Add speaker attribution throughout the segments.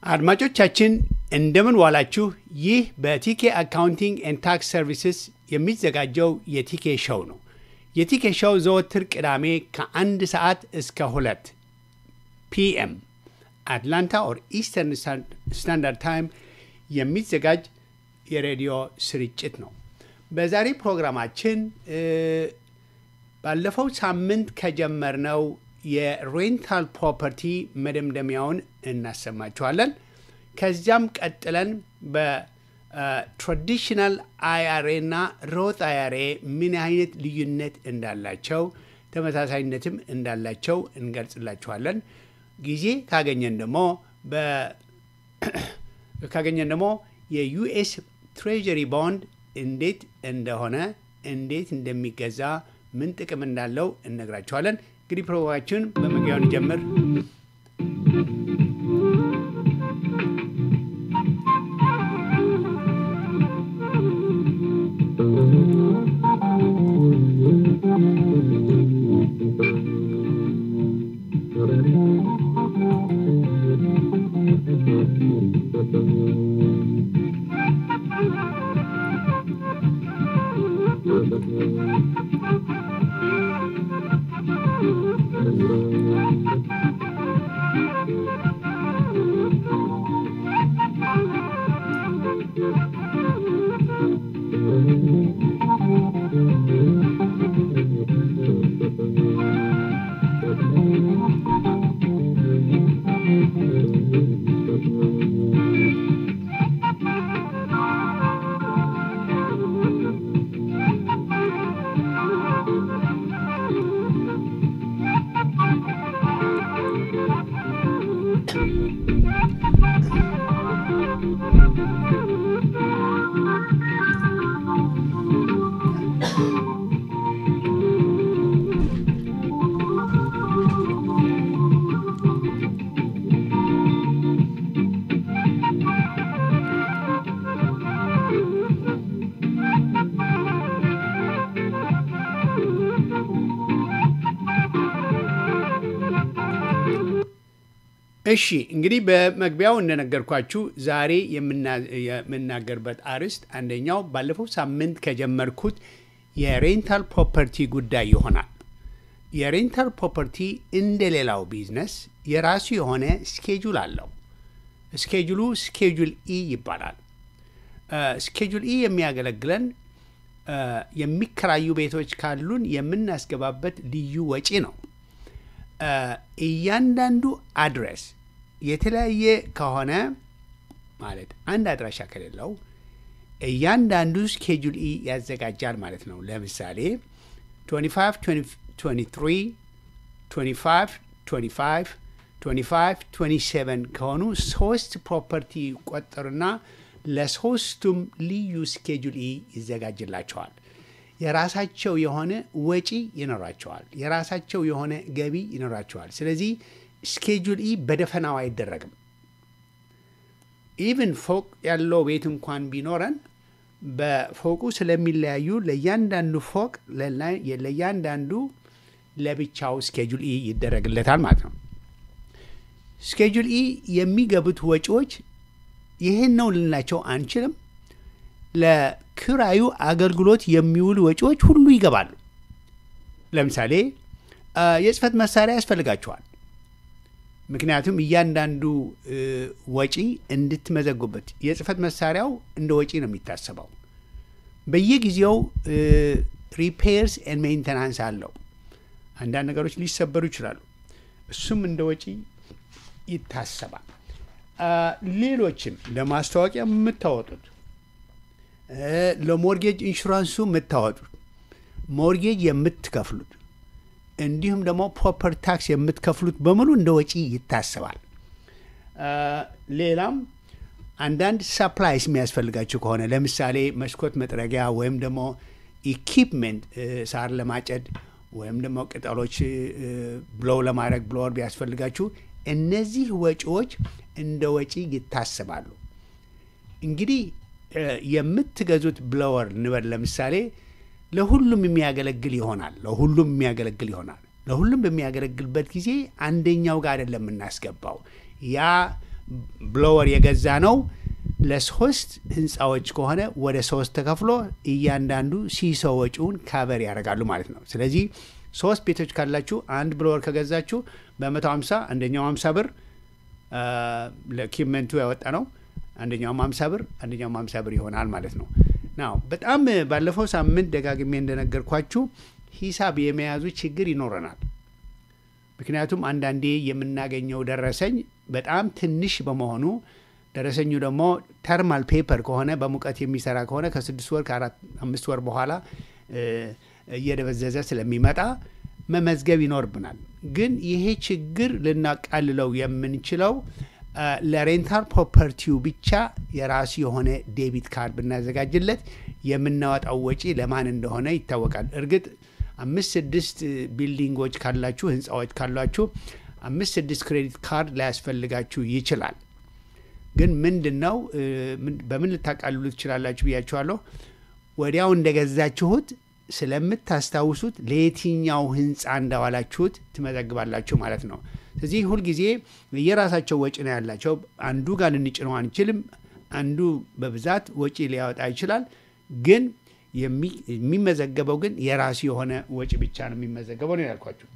Speaker 1: አድማጮቻችን እንደምን ዋላችሁ። ይህ በቲኬ አካውንቲንግ ኤንድ ታክስ ሰርቪስስ የሚዘጋጀው የቲኬ ሾው ነው። የቲኬ ሾው ዘወትር ቅዳሜ ከአንድ ሰዓት እስከ ሁለት ፒኤም አትላንታ ኦር ኢስተርን ስታንዳርድ ታይም የሚዘጋጅ የሬዲዮ ስርጭት ነው። በዛሬ ፕሮግራማችን ባለፈው ሳምንት ከጀመርነው የሬንታል ፕሮፐርቲ መደምደሚያውን እናሰማችኋለን። ከዚያም ቀጥለን በትራዲሽናል አይአርኤ እና ሮት አይአርኤ ምን አይነት ልዩነት እንዳላቸው ተመሳሳይነትም እንዳላቸው እንገልጽላችኋለን። ጊዜ ካገኘን ደግሞ ካገኘን ደግሞ የዩኤስ ትሬጀሪ ቦንድ እንዴት እንደሆነ እንዴት እንደሚገዛ ምን ጥቅም እንዳለው እነግራችኋለን። እንግዲህ ፕሮግራማችን በመግቢያውን ጀምር። እሺ እንግዲህ በመግቢያው እንደነገርኳችሁ ዛሬ የምናገርበት አርዕስት አንደኛው ባለፈው ሳምንት ከጀመርኩት የሬንታል ፕሮፐርቲ ጉዳይ ይሆናል። የሬንታል ፕሮፐርቲ እንደ ሌላው ቢዝነስ የራሱ የሆነ ስኬጁል አለው። ስኬጁሉ ስኬጁል ኢ ይባላል። ስኬጁል ኢ የሚያገለግለን የሚከራዩ ቤቶች ካሉን የምናስገባበት ልዩ ወጪ ነው። እያንዳንዱ አድሬስ የተለያየ ከሆነ ማለት አንድ አድራሻ ከሌለው እያንዳንዱ ስኬጁል ኢ ያዘጋጃል ማለት ነው። ለምሳሌ 25 23 25 25 25 27 ከሆኑ ሶስት ፕሮፐርቲ ቆጠሩና ለሶስቱም ልዩ ስኬጁል ኢ ይዘጋጅላቸዋል። የራሳቸው የሆነ ወጪ ይኖራቸዋል። የራሳቸው የሆነ ገቢ ይኖራቸዋል። ስለዚህ ስኬጁል ኢ በደፈናው አይደረግም። ኢቭን ፎቅ ያለው ቤት እንኳን ቢኖረን በፎቁ ስለሚለያዩ ለእያንዳንዱ ፎቅ ለእያንዳንዱ ለብቻው ስኬጁል ኢ ይደረግለታል ማለት ነው። ስኬጁል ኢ የሚገቡት ወጪዎች ይህን ነው ልናቸው አንችልም። ለክራዩ አገልግሎት የሚውሉ ወጪዎች ሁሉ ይገባሉ። ለምሳሌ የጽህፈት መሳሪያ ያስፈልጋቸዋል። ምክንያቱም እያንዳንዱ ወጪ እንድትመዘጉበት የጽህፈት መሳሪያው እንደ ወጪ ነው የሚታሰበው። በየጊዜው ሪፔርስ ኤንድ ሜንተናንስ አለው። አንዳንድ ነገሮች ሊሰበሩ ይችላሉ። እሱም እንደ ወጪ ይታሰባል። ሌሎችም ለማስታወቂያ የምታወጡት ለሞርጌጅ ኢንሹራንሱ የምታወጡት ሞርጌጅ የምትከፍሉት እንዲሁም ደግሞ ፕሮፐር ታክስ የምትከፍሉት በሙሉ እንደ ወጪ ይታሰባል። ሌላም አንዳንድ ሰፕላይስ የሚያስፈልጋቸው ከሆነ ለምሳሌ መስኮት መጥረጊያ ወይም ደግሞ ኢኪፕመንት ሳር ለማጨድ ወይም ደግሞ ቅጠሎች ብሎው ለማድረግ ብሎወር ቢያስፈልጋችሁ እነዚህ ወጪዎች እንደ ወጪ ይታሰባሉ። እንግዲህ የምትገዙት ብሎወር ንበል ለምሳሌ ለሁሉም የሚያገለግል ይሆናል። ለሁሉም የሚያገለግል ይሆናል። ለሁሉም በሚያገለግልበት ጊዜ አንደኛው ጋር አይደለም የምናስገባው። ያ ብሎወር የገዛ ነው ለሶስት ህንፃዎች ከሆነ ወደ ሶስት ተከፍሎ እያንዳንዱ ሲሶ ወጪውን ካቨር ያደርጋሉ ማለት ነው። ስለዚህ ሶስት ቤቶች ካላችሁ አንድ ብሎወር ከገዛችሁ በ150 አንደኛው 50 ብር ለኪመንቱ ያወጣ ነው። አንደኛውም 50 ብር አንደኛውም 50 ብር ይሆናል ማለት ነው። ናው በጣም ባለፈው ሳምንት ደጋግሜ እንደነገርኳችሁ ሂሳብ የመያዙ ችግር ይኖረናል። ምክንያቱም አንዳንዴ የምናገኘው ደረሰኝ በጣም ትንሽ በመሆኑ ደረሰኙ ደግሞ ተርማል ፔፐር ከሆነ በሙቀት የሚሰራ ከሆነ ከስድስት ወር ከአራት አምስት ወር በኋላ እየደበዘዘ ስለሚመጣ መመዝገብ ይኖርብናል። ግን ይሄ ችግር ልናቃልለው የምንችለው ለሬንታል ፕሮፐርቲው ብቻ የራሱ የሆነ ዴቢት ካርድ ብናዘጋጅለት የምናወጣው ወጪ ለማን እንደሆነ ይታወቃል። እርግጥ አምስት ስድስት ቢልዲንጎች ካላችሁ ህንፃዎች ካሏችሁ አምስት ስድስት ክሬዲት ካርድ ላያስፈልጋችሁ ይችላል። ግን ምንድን ነው በምን ልታቃልሉ ትችላላችሁ ብያችኋለሁ። ወዲያው እንደገዛችሁት ስለምታስታውሱት ለየትኛው ህንፃ እንዳዋላችሁት ትመዘግባላችሁ ማለት ነው። ስለዚህ ሁልጊዜ የራሳቸው ወጪ ነው ያላቸው። አንዱ ጋር ልንጭነው አንችልም። አንዱ በብዛት ወጪ ሊያወጣ ይችላል። ግን የሚመዘገበው ግን የራሱ የሆነ ወጪ ብቻ ነው የሚመዘገበው ነው ያልኳችሁ።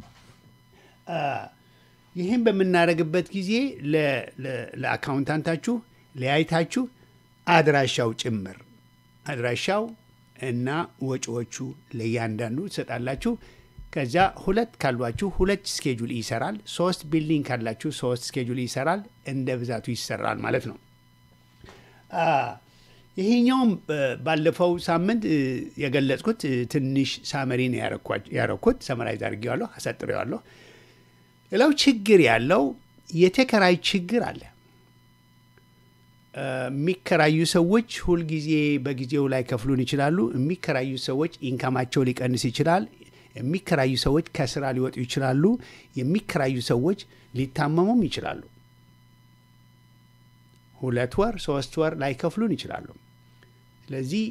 Speaker 1: ይህም በምናደርግበት ጊዜ ለአካውንታንታችሁ ለያይታችሁ አድራሻው ጭምር አድራሻው እና ወጪዎቹ ለእያንዳንዱ ትሰጣላችሁ። ከዚያ ሁለት ካሏችሁ ሁለት ስኬጁል ይሰራል። ሶስት ቢልዲንግ ካላችሁ ሶስት ስኬጁል ይሰራል። እንደ ብዛቱ ይሰራል ማለት ነው። ይሄኛውም ባለፈው ሳምንት የገለጽኩት ትንሽ ሳመሪ ነው ያረኩት። ሰመራይዝ አድርጌዋለሁ፣ አሳጥሬዋለሁ። ሌላው ችግር ያለው የተከራይ ችግር አለ። የሚከራዩ ሰዎች ሁልጊዜ በጊዜው ላይ ከፍሉን ይችላሉ። የሚከራዩ ሰዎች ኢንካማቸው ሊቀንስ ይችላል። የሚከራዩ ሰዎች ከስራ ሊወጡ ይችላሉ። የሚከራዩ ሰዎች ሊታመሙም ይችላሉ። ሁለት ወር ሶስት ወር ላይከፍሉን ይችላሉ። ስለዚህ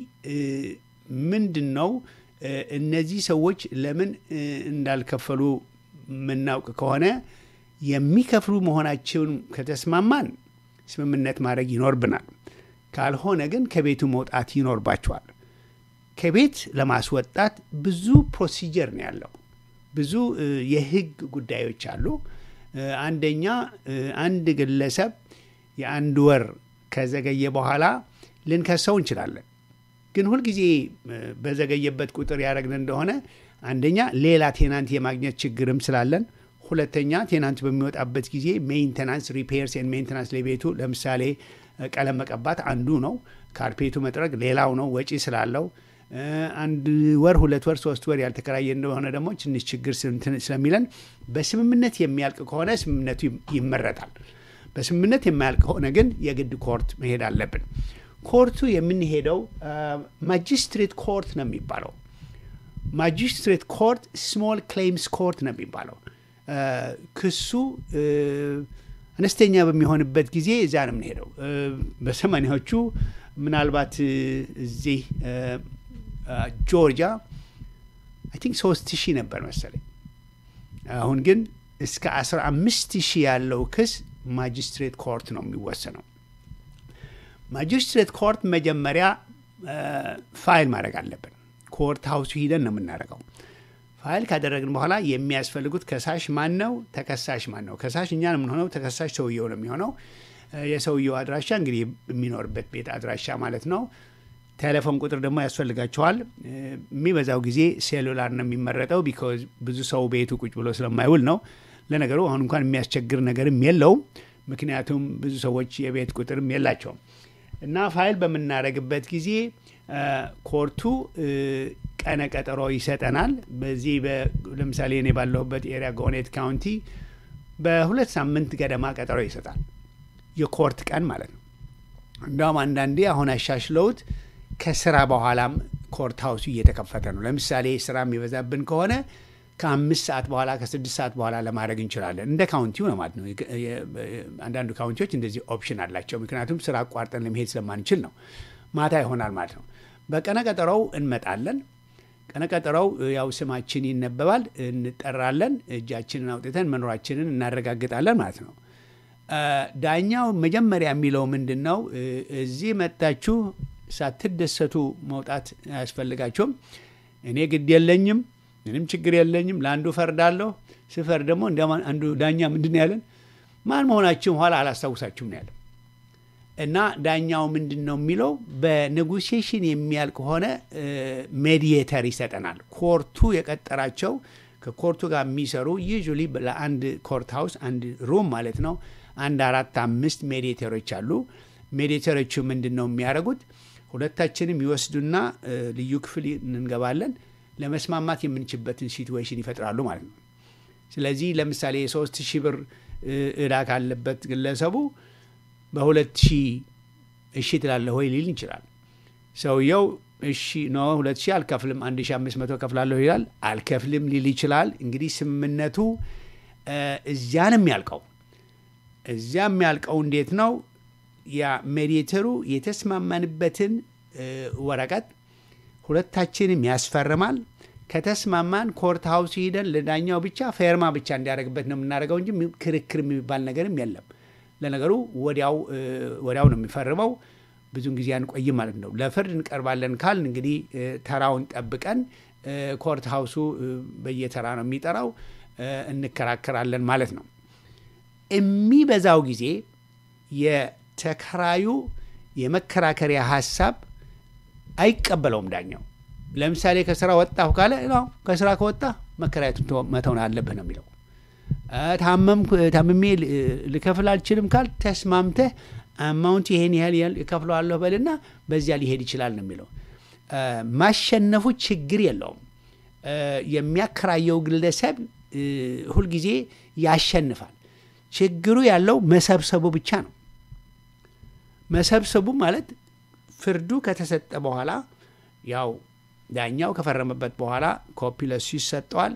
Speaker 1: ምንድን ነው እነዚህ ሰዎች ለምን እንዳልከፈሉ የምናውቅ ከሆነ የሚከፍሉ መሆናቸውን ከተስማማን ስምምነት ማድረግ ይኖርብናል። ካልሆነ ግን ከቤቱ መውጣት ይኖርባቸዋል። ከቤት ለማስወጣት ብዙ ፕሮሲጀር ነው ያለው። ብዙ የህግ ጉዳዮች አሉ። አንደኛ አንድ ግለሰብ የአንድ ወር ከዘገየ በኋላ ልንከሰው እንችላለን። ግን ሁልጊዜ በዘገየበት ቁጥር ያደረግን እንደሆነ አንደኛ ሌላ ቴናንት የማግኘት ችግርም ስላለን፣ ሁለተኛ ቴናንት በሚወጣበት ጊዜ ሜንቴናንስ ሪፔርስ ኤንድ ሜንቴናንስ ለቤቱ ለምሳሌ ቀለም መቀባት አንዱ ነው። ካርፔቱ መጥረግ ሌላው ነው፣ ወጪ ስላለው አንድ ወር ሁለት ወር ሶስት ወር ያልተከራየ እንደሆነ ደግሞ ትንሽ ችግር ስለሚለን በስምምነት የሚያልቅ ከሆነ ስምምነቱ ይመረጣል። በስምምነት የማያልቅ ከሆነ ግን የግድ ኮርት መሄድ አለብን። ኮርቱ የምንሄደው ማጂስትሬት ኮርት ነው የሚባለው። ማጂስትሬት ኮርት ስሞል ክሌምስ ኮርት ነው የሚባለው። ክሱ አነስተኛ በሚሆንበት ጊዜ እዚያ ነው የምንሄደው። በሰማኒያዎቹ ምናልባት እዚህ ጆርጂያ አይ ቲንክ ሶስት ሺህ ነበር መሰለኝ። አሁን ግን እስከ አስራ አምስት ሺህ ያለው ክስ ማጅስትሬት ኮርት ነው የሚወሰነው። ማጅስትሬት ኮርት መጀመሪያ ፋይል ማድረግ አለብን። ኮርት ሀውሱ ሂደን ነው የምናደርገው። ፋይል ካደረግን በኋላ የሚያስፈልጉት ከሳሽ ማን ነው፣ ተከሳሽ ማን ነው። ከሳሽ እኛ ነው የምንሆነው፣ ተከሳሽ ሰውየው ነው የሚሆነው። የሰውየው አድራሻ እንግዲህ የሚኖርበት ቤት አድራሻ ማለት ነው። ቴሌፎን ቁጥር ደግሞ ያስፈልጋቸዋል። የሚበዛው ጊዜ ሴሉላር ነው የሚመረጠው፣ ቢኮዝ ብዙ ሰው ቤቱ ቁጭ ብሎ ስለማይውል ነው። ለነገሩ አሁን እንኳን የሚያስቸግር ነገርም የለውም፣ ምክንያቱም ብዙ ሰዎች የቤት ቁጥርም የላቸውም። እና ፋይል በምናደርግበት ጊዜ ኮርቱ ቀነ ቀጠሮ ይሰጠናል። በዚህ ለምሳሌ እኔ ባለሁበት ኤሪያ ጎኔት ካውንቲ በሁለት ሳምንት ገደማ ቀጠሮ ይሰጣል። የኮርት ቀን ማለት ነው። እንዲያውም አንዳንዴ አሁን አሻሽለውት ከስራ በኋላም ኮርት ሀውሱ እየተከፈተ ነው። ለምሳሌ ስራ የሚበዛብን ከሆነ ከአምስት ሰዓት በኋላ ከስድስት ሰዓት በኋላ ለማድረግ እንችላለን። እንደ ካውንቲው ነው ማለት ነው። አንዳንዱ ካውንቲዎች እንደዚህ ኦፕሽን አላቸው። ምክንያቱም ስራ አቋርጠን ለመሄድ ስለማንችል ነው። ማታ ይሆናል ማለት ነው። በቀነ ቀጠሮው እንመጣለን። ቀነ ቀጠሮው ያው ስማችን ይነበባል፣ እንጠራለን፣ እጃችንን አውጥተን መኖራችንን እናረጋግጣለን ማለት ነው። ዳኛው መጀመሪያ የሚለው ምንድን ነው? እዚህ መጣችሁ ሳትደሰቱ መውጣት አያስፈልጋችሁም። እኔ ግድ የለኝም፣ ምንም ችግር የለኝም። ለአንዱ ፈርዳለሁ። ስፈርድ ደግሞ እንደ አንዱ ዳኛ ምንድን ነው ያለን? ማን መሆናችሁም ኋላ አላስታውሳችሁም ነው ያለን። እና ዳኛው ምንድን ነው የሚለው በኔጎሲዬሽን የሚያልቅ ከሆነ ሜዲየተር ይሰጠናል። ኮርቱ የቀጠራቸው ከኮርቱ ጋር የሚሰሩ ዩዥዋሊ ለአንድ ኮርት ሃውስ አንድ ሩም ማለት ነው አንድ አራት አምስት ሜዲየተሮች አሉ። ሜዲየተሮቹ ምንድን ነው የሚያደርጉት? ሁለታችንም ይወስዱና ልዩ ክፍል እንገባለን። ለመስማማት የምንችበትን ሲትዌሽን ይፈጥራሉ ማለት ነው። ስለዚህ ለምሳሌ የሶስት ሺህ ብር እዳ ካለበት ግለሰቡ በሁለት ሺህ እሺ ትላለህ ወይ ሊል ይችላል። ሰውየው እሺ ኖ ሁለት ሺህ አልከፍልም አንድ ሺህ አምስት መቶ ከፍላለሁ ይላል። አልከፍልም ሊል ይችላል። እንግዲህ ስምምነቱ እዚያ ነው የሚያልቀው። እዚያ የሚያልቀው እንዴት ነው? ያ ሜዲየተሩ የተስማማንበትን ወረቀት ሁለታችንም ያስፈርማል። ከተስማማን ኮርት ሀውስ ሂደን ለዳኛው ብቻ ፌርማ ብቻ እንዲያደርግበት ነው የምናደርገው እንጂ ክርክር የሚባል ነገርም የለም። ለነገሩ ወዲያው ወዲያው ነው የሚፈርመው። ብዙን ጊዜ አንቆይም ማለት ነው። ለፍርድ እንቀርባለን ካልን እንግዲህ ተራውን ጠብቀን ኮርት ሀውሱ በየተራ ነው የሚጠራው፣ እንከራከራለን ማለት ነው። የሚበዛው ጊዜ የተከራዩ የመከራከሪያ ሀሳብ አይቀበለውም ዳኛው። ለምሳሌ ከስራ ወጣሁ ካለ ነው ከስራ ከወጣ መከራየቱን መተውን አለብህ ነው የሚለው። ታምሜ ልከፍል አልችልም ካል ተስማምተህ አማውንት ይሄን ያህል ያህል እከፍለዋለሁ በልና በዚያ ሊሄድ ይችላል ነው የሚለው። ማሸነፉ ችግር የለውም። የሚያከራየው ግለሰብ ሁልጊዜ ያሸንፋል። ችግሩ ያለው መሰብሰቡ ብቻ ነው። መሰብሰቡ ማለት ፍርዱ ከተሰጠ በኋላ ያው ዳኛው ከፈረመበት በኋላ ኮፒ ለሱ ይሰጠዋል፣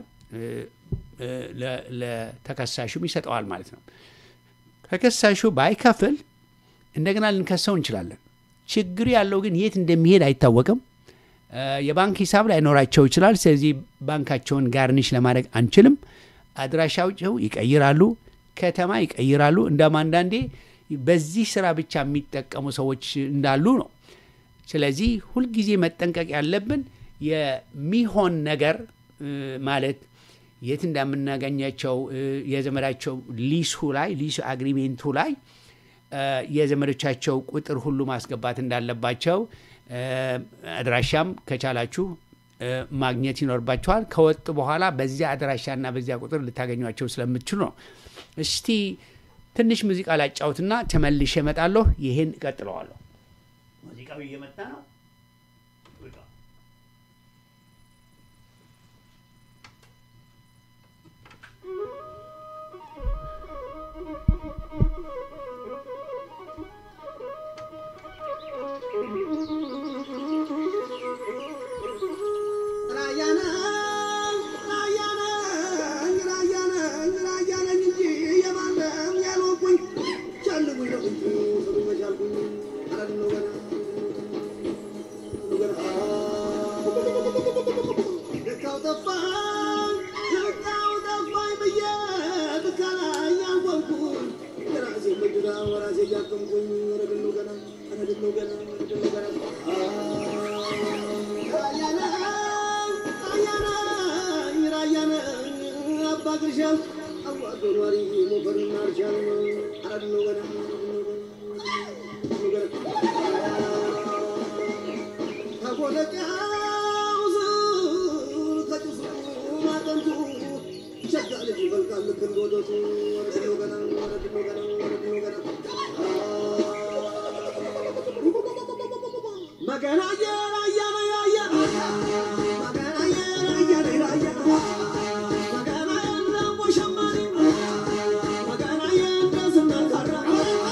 Speaker 1: ለተከሳሹም ይሰጠዋል ማለት ነው። ተከሳሹ ባይከፍል እንደገና ልንከሰው እንችላለን። ችግሩ ያለው ግን የት እንደሚሄድ አይታወቅም። የባንክ ሂሳብ ላይኖራቸው ይችላል። ስለዚህ ባንካቸውን ጋርኒሽ ለማድረግ አንችልም። አድራሻቸው ይቀይራሉ፣ ከተማ ይቀይራሉ። እንደም አንዳንዴ በዚህ ስራ ብቻ የሚጠቀሙ ሰዎች እንዳሉ ነው። ስለዚህ ሁልጊዜ መጠንቀቅ ያለብን የሚሆን ነገር ማለት የት እንደምናገኛቸው የዘመዳቸው ሊሱ ላይ ሊሱ አግሪሜንቱ ላይ የዘመዶቻቸው ቁጥር ሁሉ ማስገባት እንዳለባቸው አድራሻም ከቻላችሁ ማግኘት ይኖርባቸዋል። ከወጡ በኋላ በዚያ አድራሻና በዚያ ቁጥር ልታገኟቸው ስለምትችሉ ነው። እስቲ ትንሽ ሙዚቃ ላጫውትና ተመልሼ እመጣለሁ። ይህን እቀጥለዋለሁ። ሙዚቃው እየመጣ ነው።
Speaker 2: Magana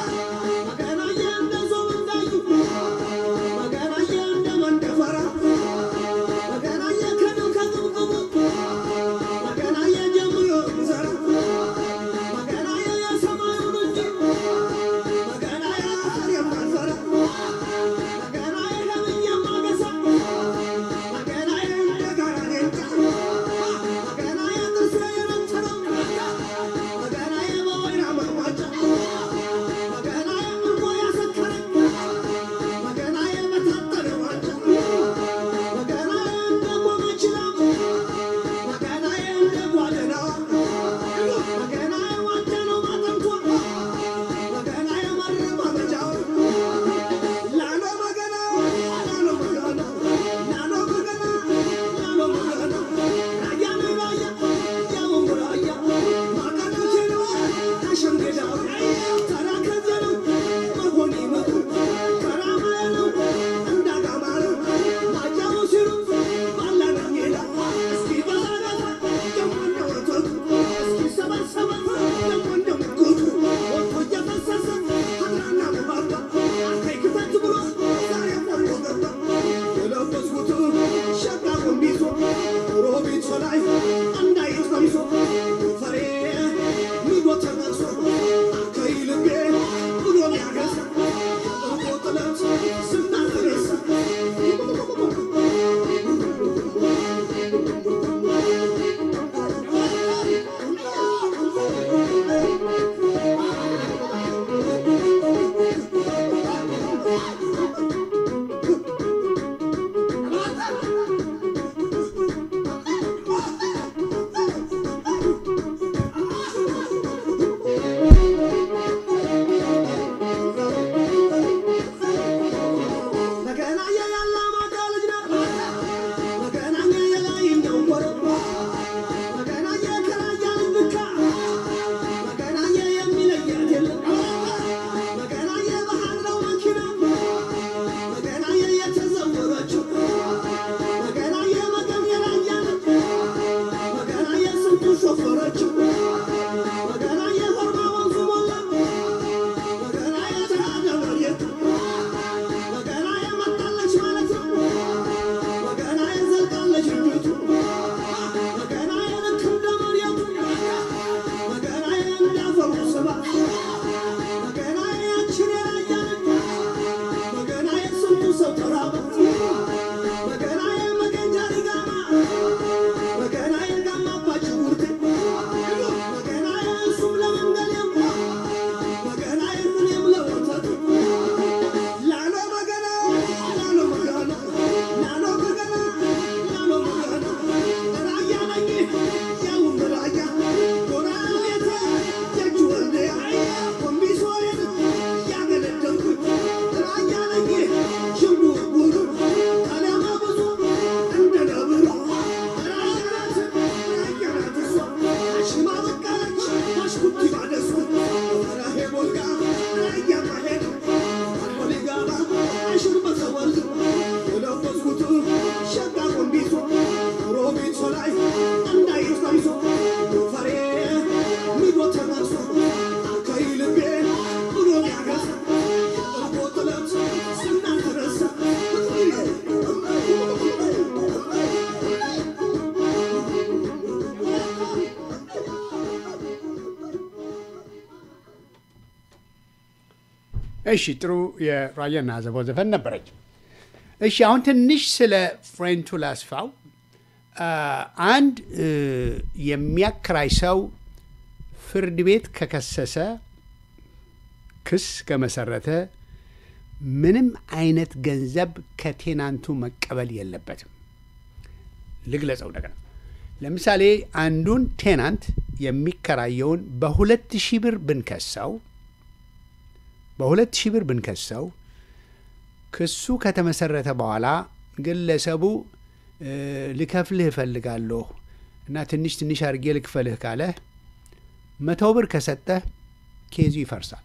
Speaker 1: እሺ ጥሩ የራየና ዘቦ ዘፈን ነበረች። እሺ አሁን ትንሽ ስለ ፍሬንቱ ላስፋው። አንድ የሚያከራይ ሰው ፍርድ ቤት ከከሰሰ ክስ ከመሰረተ ምንም አይነት ገንዘብ ከቴናንቱ መቀበል የለበትም። ልግለጸው እንደገና። ለምሳሌ አንዱን ቴናንት የሚከራየውን በሁለት ሺህ ብር ብንከሰው በሁለት ሺህ ብር ብንከሰው ክሱ ከተመሰረተ በኋላ ግለሰቡ ልከፍልህ እፈልጋለሁ እና ትንሽ ትንሽ አድርጌ ልክፈልህ ካለ መቶ ብር ከሰጠህ ኬዙ ይፈርሳል።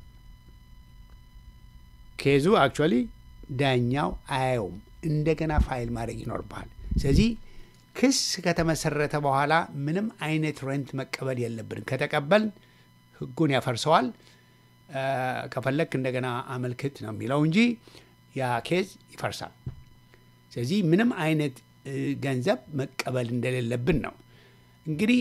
Speaker 1: ኬዙ አክቹዋሊ ዳኛው አያየውም። እንደገና ፋይል ማድረግ ይኖርብሃል። ስለዚህ ክስ ከተመሰረተ በኋላ ምንም አይነት ሬንት መቀበል የለብንም። ከተቀበል ሕጉን ያፈርሰዋል። ከፈለክ እንደገና አመልክት ነው የሚለው እንጂ ያ ኬዝ ይፈርሳል። ስለዚህ ምንም አይነት ገንዘብ መቀበል እንደሌለብን ነው። እንግዲህ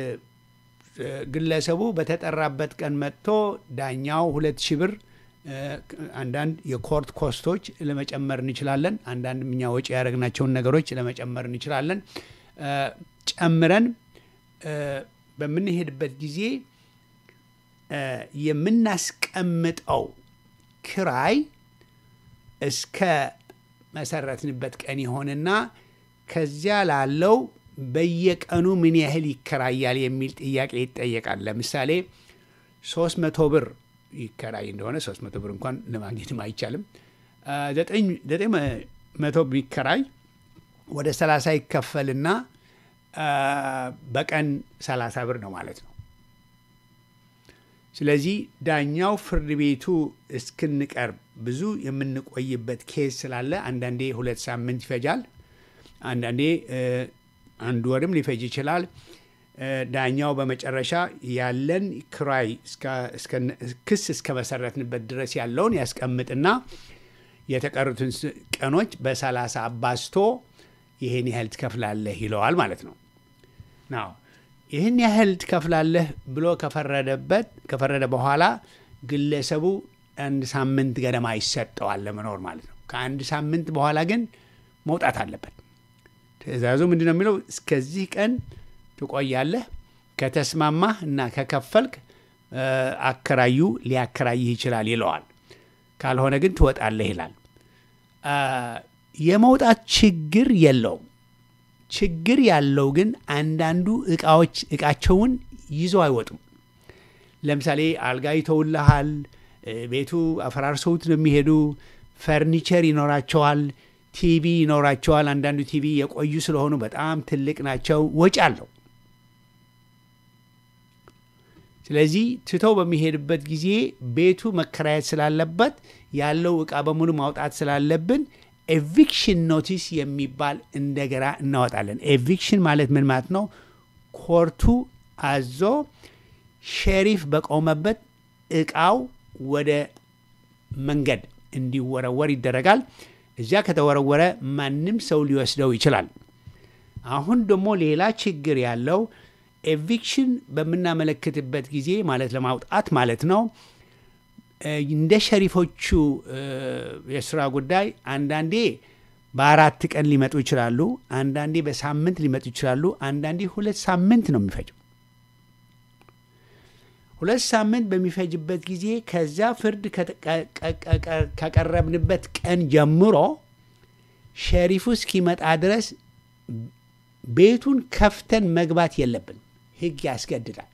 Speaker 1: ግለሰቡ በተጠራበት ቀን መጥቶ ዳኛው ሁለት ሺህ ብር አንዳንድ የኮርት ኮስቶች ለመጨመር እንችላለን። አንዳንድ እኛ ወጪ ያደረግናቸውን ነገሮች ለመጨመር እንችላለን። ጨምረን በምንሄድበት ጊዜ የምናስቀምጠው ክራይ እስከ መሰረትንበት ቀን ይሆንና ከዚያ ላለው በየቀኑ ምን ያህል ይከራያል የሚል ጥያቄ ይጠየቃል። ለምሳሌ ሶስት መቶ ብር ይከራይ እንደሆነ ሶስት መቶ ብር እንኳን ለማግኘትም አይቻልም። ዘጠኝ መቶ ቢከራይ ወደ ሰላሳ ይከፈልና በቀን ሰላሳ ብር ነው ማለት ነው። ስለዚህ ዳኛው ፍርድ ቤቱ እስክንቀርብ ብዙ የምንቆይበት ኬዝ ስላለ አንዳንዴ ሁለት ሳምንት ይፈጃል። አንዳንዴ አንድ ወርም ሊፈጅ ይችላል። ዳኛው በመጨረሻ ያለን ክራይ ክስ እስከ መሰረትንበት ድረስ ያለውን ያስቀምጥና የተቀሩትን ቀኖች በሰላሳ አባዝቶ ይህን ያህል ትከፍላለህ ይለዋል ማለት ነው። ናው ይህን ያህል ትከፍላለህ ብሎ ከፈረደበት ከፈረደ በኋላ ግለሰቡ አንድ ሳምንት ገደማ ይሰጠዋል ለመኖር ማለት ነው። ከአንድ ሳምንት በኋላ ግን መውጣት አለበት። ትዕዛዙ ምንድን ነው የሚለው? እስከዚህ ቀን ትቆያለህ፣ ከተስማማህ እና ከከፈልክ አከራዩ ሊያከራይህ ይችላል ይለዋል። ካልሆነ ግን ትወጣለህ ይላል። የመውጣት ችግር የለውም። ችግር ያለው ግን አንዳንዱ እቃዎች እቃቸውን ይዞ አይወጡም። ለምሳሌ አልጋ ይተውልሃል፣ ቤቱ አፈራርሰውት ነው የሚሄዱ። ፈርኒቸር ይኖራቸዋል፣ ቲቪ ይኖራቸዋል። አንዳንዱ ቲቪ የቆዩ ስለሆኑ በጣም ትልቅ ናቸው፣ ወጪ አለው። ስለዚህ ትተው በሚሄድበት ጊዜ ቤቱ መከራየት ስላለበት ያለው እቃ በሙሉ ማውጣት ስላለብን ኤቪክሽን ኖቲስ የሚባል እንደገና እናወጣለን። ኤቪክሽን ማለት ምን ማለት ነው? ኮርቱ አዞ ሼሪፍ በቆመበት እቃው ወደ መንገድ እንዲወረወር ይደረጋል። እዚያ ከተወረወረ ማንም ሰው ሊወስደው ይችላል። አሁን ደግሞ ሌላ ችግር ያለው ኤቪክሽን በምናመለክትበት ጊዜ ማለት ለማውጣት ማለት ነው እንደ ሸሪፎቹ የስራ ጉዳይ አንዳንዴ በአራት ቀን ሊመጡ ይችላሉ። አንዳንዴ በሳምንት ሊመጡ ይችላሉ። አንዳንዴ ሁለት ሳምንት ነው የሚፈጀው። ሁለት ሳምንት በሚፈጅበት ጊዜ ከዚያ ፍርድ ከቀረብንበት ቀን ጀምሮ ሸሪፉ እስኪመጣ ድረስ ቤቱን ከፍተን መግባት የለብን። ሕግ ያስገድዳል።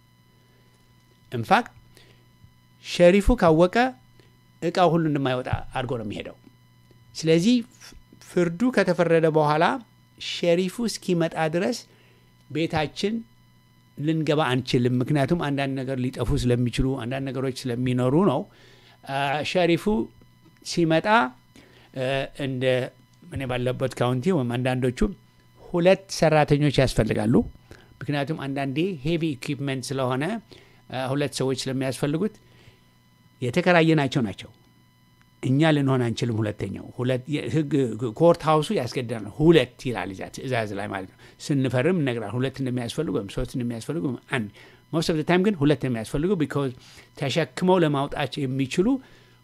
Speaker 1: ኢንፋክት ሸሪፉ ካወቀ እቃው ሁሉ እንደማይወጣ አድርጎ ነው የሚሄደው። ስለዚህ ፍርዱ ከተፈረደ በኋላ ሸሪፉ እስኪመጣ ድረስ ቤታችን ልንገባ አንችልም። ምክንያቱም አንዳንድ ነገር ሊጠፉ ስለሚችሉ አንዳንድ ነገሮች ስለሚኖሩ ነው። ሸሪፉ ሲመጣ እንደ እኔ ባለበት ካውንቲ ወይም አንዳንዶቹ ሁለት ሰራተኞች ያስፈልጋሉ። ምክንያቱም አንዳንዴ ሄቪ ኢኩፕመንት ስለሆነ ሁለት ሰዎች ስለሚያስፈልጉት የተከራየናቸው ናቸው። እኛ ልንሆን አንችልም። ሁለተኛው ህግ ኮርት ሀውሱ ያስገድዳል። ሁለት ይላል እዚያ ትእዛዝ ላይ ማለት ነው። ስንፈርም እነግራል ሁለት እንደሚያስፈልጉ ወይም ሶስት እንደሚያስፈልጉ አንድ ሞስት ኦፍ ታይም ግን ሁለት እንደሚያስፈልጉ ቢኮዝ ተሸክመው ለማውጣት የሚችሉ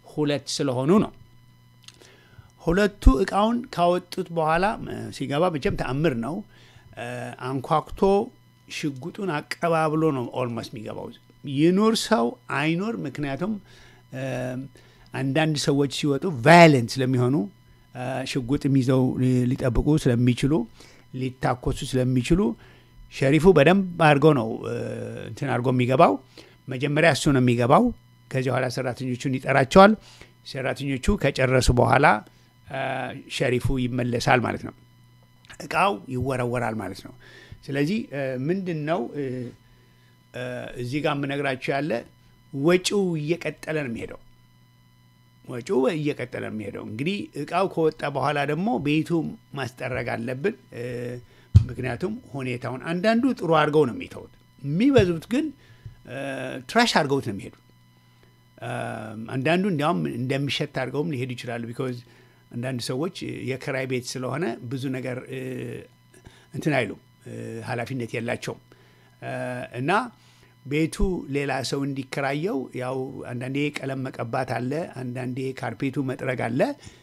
Speaker 1: ሁለት ስለሆኑ ነው። ሁለቱ እቃውን ካወጡት በኋላ ሲገባ መቼም ተአምር ነው። አንኳኩቶ ሽጉጡን አቀባብሎ ነው ኦልሞስት የሚገባው። ይኑር ሰው አይኑር፣ ምክንያቱም አንዳንድ ሰዎች ሲወጡ ቫዮለንት ስለሚሆኑ ሽጉጥም ይዘው ሊጠብቁ ስለሚችሉ ሊታኮሱ ስለሚችሉ ሸሪፉ በደንብ አድርጎ ነው እንትን አድርጎ የሚገባው። መጀመሪያ እሱ ነው የሚገባው። ከዚህ በኋላ ሰራተኞቹን ይጠራቸዋል። ሰራተኞቹ ከጨረሱ በኋላ ሸሪፉ ይመለሳል ማለት ነው። እቃው ይወረወራል ማለት ነው። ስለዚህ ምንድን ነው እዚህ ጋር የምነግራቸው ያለ ወጪው እየቀጠለ ነው የሚሄደው። ወጪው እየቀጠለ ነው የሚሄደው። እንግዲህ እቃው ከወጣ በኋላ ደግሞ ቤቱ ማስጠረግ አለብን። ምክንያቱም ሁኔታውን አንዳንዱ ጥሩ አድርገው ነው የሚተውት፣ የሚበዙት ግን ትራሽ አድርገውት ነው የሚሄዱት። አንዳንዱ እንዲያውም እንደሚሸት አድርገውም ሊሄዱ ይችላሉ። ቢኮዝ አንዳንድ ሰዎች የክራይ ቤት ስለሆነ ብዙ ነገር እንትን አይሉም፣ ኃላፊነት የላቸውም እና ቤቱ ሌላ ሰው እንዲከራየው ያው አንዳንዴ ቀለም መቀባት አለ፣ አንዳንዴ ካርፔቱ መጥረግ አለ።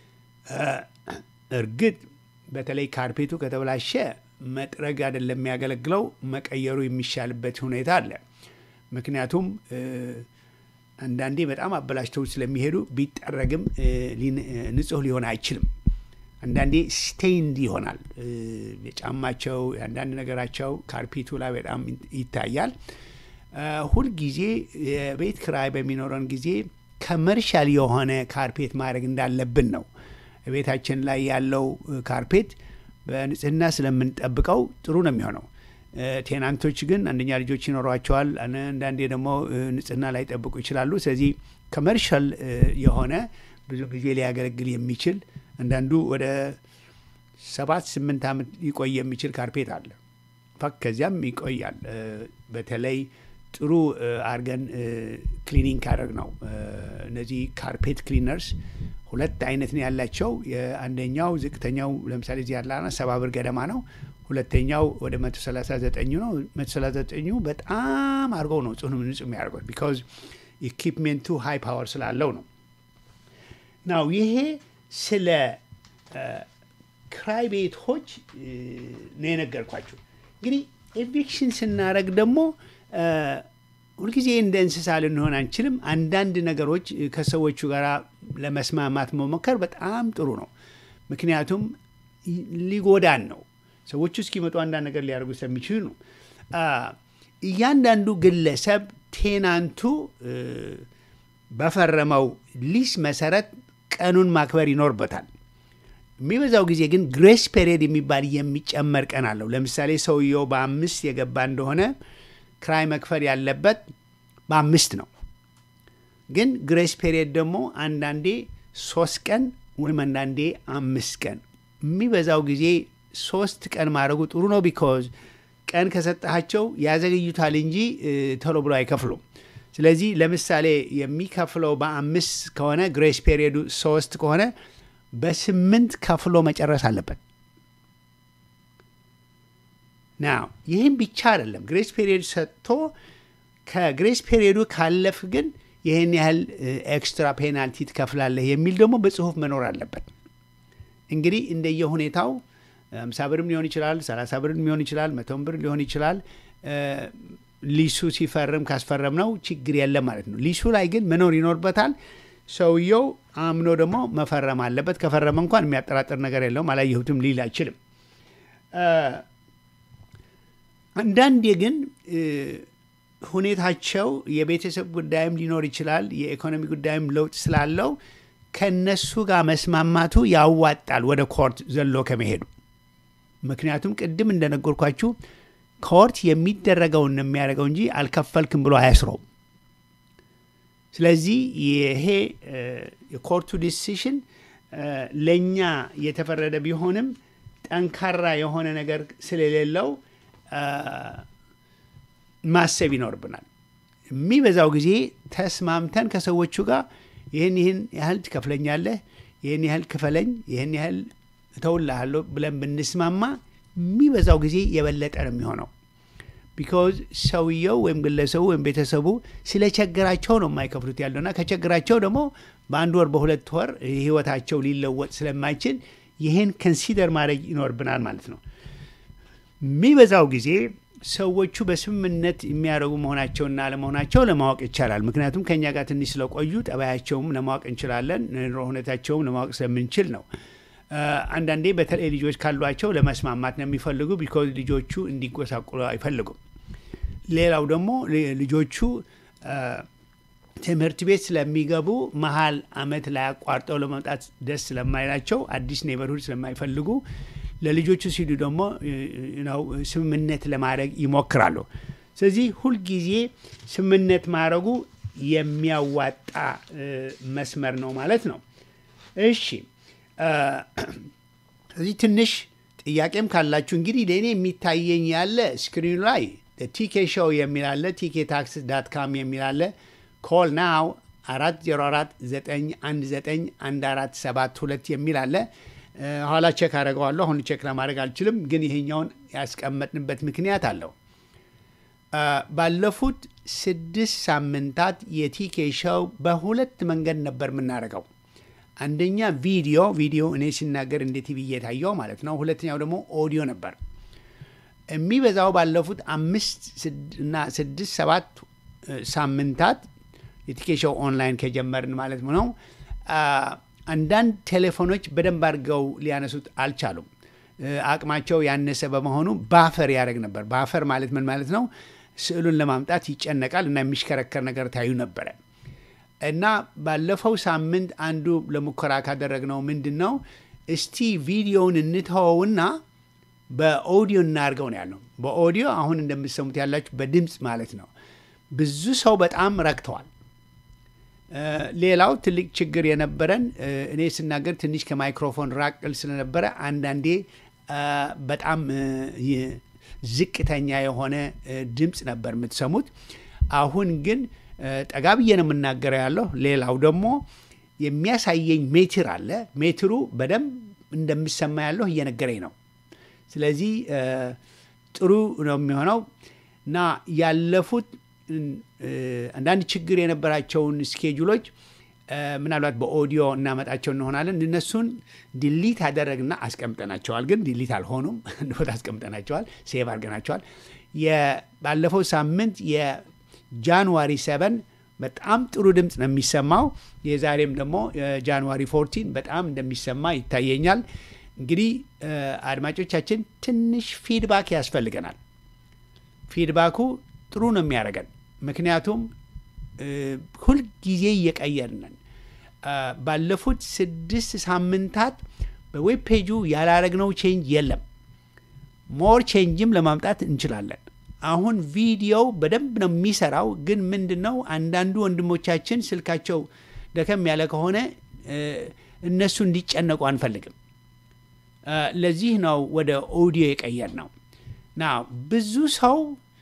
Speaker 1: እርግጥ በተለይ ካርፔቱ ከተበላሸ መጥረግ አይደለም የሚያገለግለው፣ መቀየሩ የሚሻልበት ሁኔታ አለ። ምክንያቱም አንዳንዴ በጣም አበላሽተው ስለሚሄዱ ቢጠረግም ንጹህ ሊሆን አይችልም። አንዳንዴ ስቴይንድ ይሆናል የጫማቸው የአንዳንድ ነገራቸው ካርፔቱ ላይ በጣም ይታያል። ሁልጊዜ የቤት ክራይ በሚኖረን ጊዜ ከመርሻል የሆነ ካርፔት ማድረግ እንዳለብን ነው። ቤታችን ላይ ያለው ካርፔት በንጽህና ስለምንጠብቀው ጥሩ ነው የሚሆነው። ቴናንቶች ግን አንደኛ ልጆች ይኖሯቸዋል፣ አንዳንዴ ደግሞ ንጽህና ላይ ጠብቁ ይችላሉ። ስለዚህ ከመርሻል የሆነ ብዙ ጊዜ ሊያገለግል የሚችል አንዳንዱ ወደ ሰባት ስምንት ዓመት ሊቆይ የሚችል ካርፔት አለ። ፋክ ከዚያም ይቆያል። በተለይ ጥሩ አርገን ክሊኒንግ ካደረግ ነው። እነዚህ ካርፔት ክሊነርስ ሁለት አይነት ነው ያላቸው። አንደኛው ዝቅተኛው ለምሳሌ እዚህ ያለ ሰባ ብር ገደማ ነው። ሁለተኛው ወደ መቶ ሰላሳ ዘጠኙ ነው። መቶ ሰላሳ ዘጠኙ በጣም አድርገው ነው ጽኑ ንጹህ የሚያደርጉት ቢካዝ ኢኪፕሜንቱ ሃይ ፓወር ስላለው ነው። ናው ይሄ ስለ ክራይ ቤቶች ነው የነገርኳቸው። እንግዲህ ኤቪክሽን ስናደረግ ደግሞ ሁልጊዜ እንደ እንስሳ ልንሆን አንችልም። አንዳንድ ነገሮች ከሰዎቹ ጋር ለመስማማት መሞከር በጣም ጥሩ ነው። ምክንያቱም ሊጎዳን ነው። ሰዎቹ እስኪመጡ አንዳንድ ነገር ሊያደርጉ ስለሚችሉ ነው። እያንዳንዱ ግለሰብ ቴናንቱ በፈረመው ሊስ መሰረት ቀኑን ማክበር ይኖርበታል። የሚበዛው ጊዜ ግን ግሬስ ፔሪየድ የሚባል የሚጨመር ቀን አለው። ለምሳሌ ሰውየው በአምስት የገባ እንደሆነ ክራይ መክፈል ያለበት በአምስት ነው። ግን ግሬስ ፔሪየድ ደግሞ አንዳንዴ ሶስት ቀን ወይም አንዳንዴ አምስት ቀን የሚበዛው ጊዜ ሶስት ቀን ማድረጉ ጥሩ ነው። ቢኮዝ ቀን ከሰጠሃቸው ያዘገዩታል እንጂ ቶሎ ብሎ አይከፍሉም። ስለዚህ ለምሳሌ የሚከፍለው በአምስት ከሆነ ግሬስ ፔሪየዱ ሶስት ከሆነ በስምንት ከፍሎ መጨረስ አለበት። ናው ይህም ብቻ አይደለም። ግሬስ ፔሪየድ ሰጥቶ ከግሬስ ፔሪየዱ ካለፍ ግን ይህን ያህል ኤክስትራ ፔናልቲ ትከፍላለህ የሚል ደግሞ በጽሁፍ መኖር አለበት። እንግዲህ እንደየ ሁኔታው አምሳ ብርም ሊሆን ይችላል፣ ሰላሳ ብርም ሊሆን ይችላል፣ መቶም ብር ሊሆን ይችላል። ሊሱ ሲፈርም ካስፈረም ነው ችግር የለም ማለት ነው። ሊሱ ላይ ግን መኖር ይኖርበታል። ሰውየው አምኖ ደግሞ መፈረም አለበት። ከፈረመ እንኳን የሚያጠራጥር ነገር የለውም። አላየሁትም ሊል አይችልም። አንዳንዴ ግን ሁኔታቸው የቤተሰብ ጉዳይም ሊኖር ይችላል። የኢኮኖሚ ጉዳይም ለውጥ ስላለው ከነሱ ጋር መስማማቱ ያዋጣል ወደ ኮርት ዘሎ ከመሄዱ። ምክንያቱም ቅድም እንደነገርኳችሁ ኮርት የሚደረገውን ነው የሚያደርገው እንጂ አልከፈልክም ብሎ አያስረውም። ስለዚህ ይሄ የኮርቱ ዲሲሽን ለእኛ የተፈረደ ቢሆንም ጠንካራ የሆነ ነገር ስለሌለው ማሰብ ይኖርብናል። የሚበዛው ጊዜ ተስማምተን ከሰዎቹ ጋር ይህን ይህን ያህል ትከፍለኛለህ፣ ይህን ያህል ክፈለኝ፣ ይህን ያህል እተውልሃለሁ ብለን ብንስማማ የሚበዛው ጊዜ የበለጠ ነው የሚሆነው። ቢኮዝ ሰውየው ወይም ግለሰቡ ወይም ቤተሰቡ ስለቸገራቸው ነው የማይከፍሉት ያለውና ከቸገራቸው ደግሞ በአንድ ወር በሁለት ወር ህይወታቸው ሊለወጥ ስለማይችል ይህን ከንሲደር ማድረግ ይኖርብናል ማለት ነው። የሚበዛው ጊዜ ሰዎቹ በስምምነት የሚያደርጉ መሆናቸውና አለመሆናቸው ለማወቅ ይቻላል። ምክንያቱም ከእኛ ጋር ትንሽ ስለቆዩ ጠባያቸውም ለማወቅ እንችላለን፣ ኑሮ ሁኔታቸውም ለማወቅ ስለምንችል ነው። አንዳንዴ በተለይ ልጆች ካሏቸው ለመስማማት ነው የሚፈልጉ፣ ቢኮዝ ልጆቹ እንዲጎሳቁሉ አይፈልጉም። ሌላው ደግሞ ልጆቹ ትምህርት ቤት ስለሚገቡ መሀል አመት ላይ አቋርጠው ለመምጣት ደስ ስለማይላቸው አዲስ ኔበርሁድ ስለማይፈልጉ ለልጆቹ ሲሉ ደግሞ ነው ስምምነት ለማድረግ ይሞክራሉ። ስለዚህ ሁልጊዜ ስምምነት ማድረጉ የሚያዋጣ መስመር ነው ማለት ነው። እሺ፣ ስለዚህ ትንሽ ጥያቄም ካላችሁ እንግዲህ ለእኔ የሚታየኝ ያለ ስክሪኑ ላይ ቲኬ ሾው የሚል አለ፣ ቲኬ ታክስ ዳት ካም የሚል አለ። ኮል ናው አራት ዜሮ አራት ዘጠኝ አንድ ዘጠኝ አንድ አራት ሰባት ሁለት የሚል አለ። ኋላ ቼክ አደርገዋለሁ። አሁን ቼክ ለማድረግ አልችልም፣ ግን ይሄኛውን ያስቀመጥንበት ምክንያት አለው። ባለፉት ስድስት ሳምንታት የቲኬ ሾው በሁለት መንገድ ነበር የምናደርገው። አንደኛ ቪዲዮ ቪዲዮ እኔ ሲናገር እንደ ቲቪ እየታየው ማለት ነው። ሁለተኛው ደግሞ ኦዲዮ ነበር። የሚበዛው ባለፉት አምስት እና ስድስት ሰባት ሳምንታት የቲኬ ሾው ኦንላይን ከጀመርን ማለት ነው አንዳንድ ቴሌፎኖች በደንብ አድርገው ሊያነሱት አልቻሉም። አቅማቸው ያነሰ በመሆኑ ባፈር ያደረግ ነበር። ባፈር ማለት ምን ማለት ነው? ስዕሉን ለማምጣት ይጨነቃል እና የሚሽከረከር ነገር ታዩ ነበረ እና ባለፈው ሳምንት አንዱ ለሙከራ ካደረግነው ምንድን ነው እስቲ ቪዲዮውን እንተወውና በኦዲዮ እናድርገው ነው ያለው። በኦዲዮ አሁን እንደምትሰሙት ያላችሁ በድምፅ ማለት ነው። ብዙ ሰው በጣም ረክተዋል። ሌላው ትልቅ ችግር የነበረን እኔ ስናገር ትንሽ ከማይክሮፎን ራቅል ስለነበረ አንዳንዴ በጣም ዝቅተኛ የሆነ ድምፅ ነበር የምትሰሙት። አሁን ግን ጠጋ ብዬ ነው የምናገረው ያለሁ። ሌላው ደግሞ የሚያሳየኝ ሜትር አለ። ሜትሩ በደንብ እንደምሰማ ያለሁ እየነገረኝ ነው። ስለዚህ ጥሩ ነው የሚሆነው እና ያለፉት አንዳንድ ችግር የነበራቸውን ስኬጁሎች ምናልባት በኦዲዮ እናመጣቸው እንሆናለን። እነሱን ዲሊት አደረግና አስቀምጠናቸዋል። ግን ዲሊት አልሆኑም፣ ቦታ አስቀምጠናቸዋል፣ ሴቭ አድርገናቸዋል። ባለፈው ሳምንት የጃንዋሪ ሰቨን በጣም ጥሩ ድምፅ ነው የሚሰማው። የዛሬም ደግሞ ጃንዋሪ ፎርቲን በጣም እንደሚሰማ ይታየኛል። እንግዲህ አድማጮቻችን ትንሽ ፊድባክ ያስፈልገናል። ፊድባኩ ጥሩ ነው የሚያደርገን ምክንያቱም ሁልጊዜ እየቀየርነን ባለፉት ስድስት ሳምንታት በዌብ ፔጁ ያላረግነው ቼንጅ የለም። ሞር ቼንጅም ለማምጣት እንችላለን። አሁን ቪዲዮው በደንብ ነው የሚሰራው። ግን ምንድን ነው አንዳንዱ ወንድሞቻችን ስልካቸው ደከም ያለ ከሆነ እነሱ እንዲጨነቁ አንፈልግም። ለዚህ ነው ወደ ኦዲዮ የቀየር ነው ና ብዙ ሰው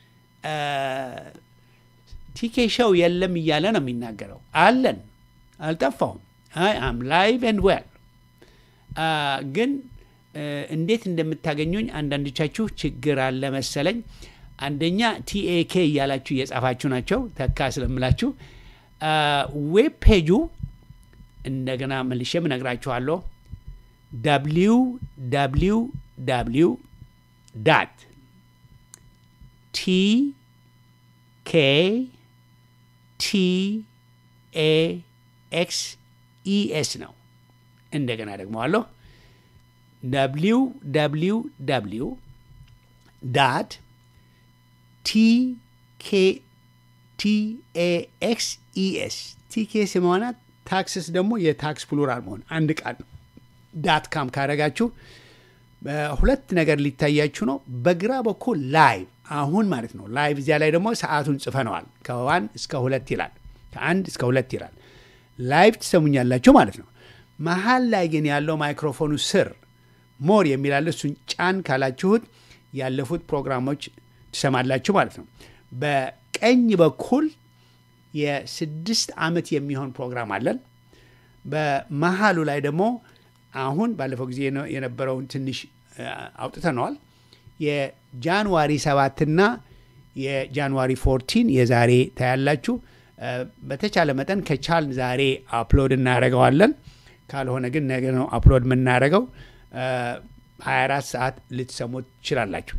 Speaker 1: ቲኬ ሾው የለም እያለ ነው የሚናገረው። አለን፣ አልጠፋሁም። አይ አም ላይቭ ኤንድ ዌል። ግን እንዴት እንደምታገኙኝ አንዳንዶቻችሁ ችግር አለ መሰለኝ። አንደኛ ቲኤኬ እያላችሁ እየጻፋችሁ ናቸው፣ ተካ ስለምላችሁ። ዌብ ፔጁ እንደገና መልሼም እነግራችኋለሁ። ደብሊው ደብሊው ደብሊው ዳት ቲ ኬ ቲ ኤ ኤክስ ኢ ኤስ ነው። እንደገና ደግመዋለሁ። ደብሊው ደብሊው ደብሊው ዳት ቲ ኬ ቲ ኤ ኤክስ ኢ ኤስ ቲ ኬ ስመሆና ታክስስ ደግሞ የታክስ ፕሉራል መሆን አንድ ቃል ነው። ዳት ካም ካረጋችሁ ሁለት ነገር ሊታያችሁ ነው። በግራ በኩል ላይቭ አሁን ማለት ነው ላይቭ። እዚያ ላይ ደግሞ ሰዓቱን ጽፈነዋል። ከዋን እስከ ሁለት ይላል፣ ከአንድ እስከ ሁለት ይላል። ላይቭ ትሰሙኛላችሁ ማለት ነው። መሀል ላይ ግን ያለው ማይክሮፎኑ ስር ሞር የሚላለ እሱን ጫን ካላችሁት ያለፉት ፕሮግራሞች ትሰማላችሁ ማለት ነው። በቀኝ በኩል የስድስት ዓመት የሚሆን ፕሮግራም አለን። በመሀሉ ላይ ደግሞ አሁን ባለፈው ጊዜ የነበረውን ትንሽ አውጥተነዋል። የጃንዋሪ ሰባትና የጃንዋሪ ፎርቲን የዛሬ ታያላችሁ። በተቻለ መጠን ከቻል ዛሬ አፕሎድ እናደርገዋለን። ካልሆነ ግን ነገ ነው አፕሎድ የምናደርገው። 24 ሰዓት ልትሰሙት ትችላላችሁ።